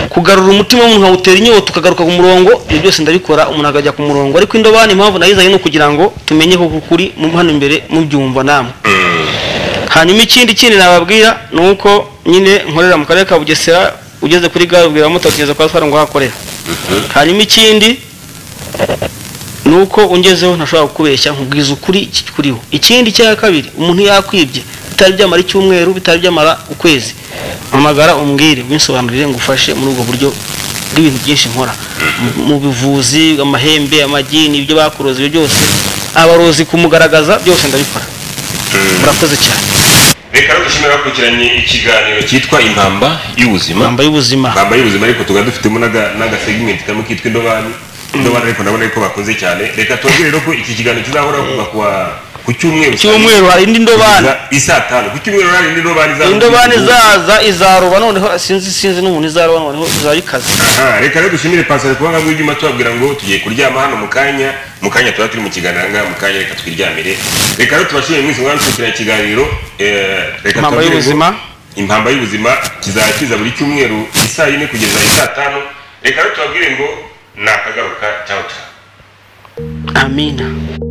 kugarura umutima w'umuntu nkawutera inyota ukagaruka ku murongo ibyo byose ndabikora umuntu akajya ku murongo ariko indobani impamvu nayizanye ni ukugira ngo tumenye ko kuri hano imbere mubyumva namwe hanyuma ikindi kindi nababwira ni uko nyine nkorera mu karere ka bugesera ugeze kuri gare ubwira abamotari kugeza kwa twari ngo hakorera hanyuma ikindi ni uko ungezeho ntashobora kukubeshya nkubwiza ukuri kikuriho ikindi cya kabiri umuntu yakwibye bitari byamara icyumweru bitari byamara ukwezi mpamagara umbwire ubinsobanurire ngufashe muri ubwo buryo bw'ibintu byinshi nkora Mu- mu buvuzi amahembe amagini ibyo bakuroze ibyo byose abarozi kumugaragaza byose ndabikora murakoze cyane reka no dushimira bakurikiranye ikiganiro cyitwa impamba y'ubuzima impamba y'ubuzima impamba y'ubuzima ariko tukaba dufitemo n'aga- n'agasegimenti kamwe kitwa indobani indobani ariko ndabona yuko bakunze cyane reka tubabwire rero ko iki kiganiro kizahora kuva ku wa- ku cyumweru cyumweru hari indi ndobane Kugeza isaa tanu ku cyumweru hari indi ndobani izaza. indobane izaza izaroba noneho sinzi sinzi n'umuntu izaroba noneho izabikaze Aha, reka rero dushimire pasari kuba nka bw'ibyuma tubabwira ngo tugiye kuryama hano mu kanya mu kanya tuba turi mu kiganiro ngaha mu kanya reka twiryamire reka rero tubashimire mwese mwana dukurikirana ikiganiro eh, reka Impamba tubabwire ngo y'ubuzima. impamba y'ubuzima kizaba kiza buri cyumweru isaa yine kugeza isaa tanu reka rero tubabwire ngo ni akagaruka cyangwa amina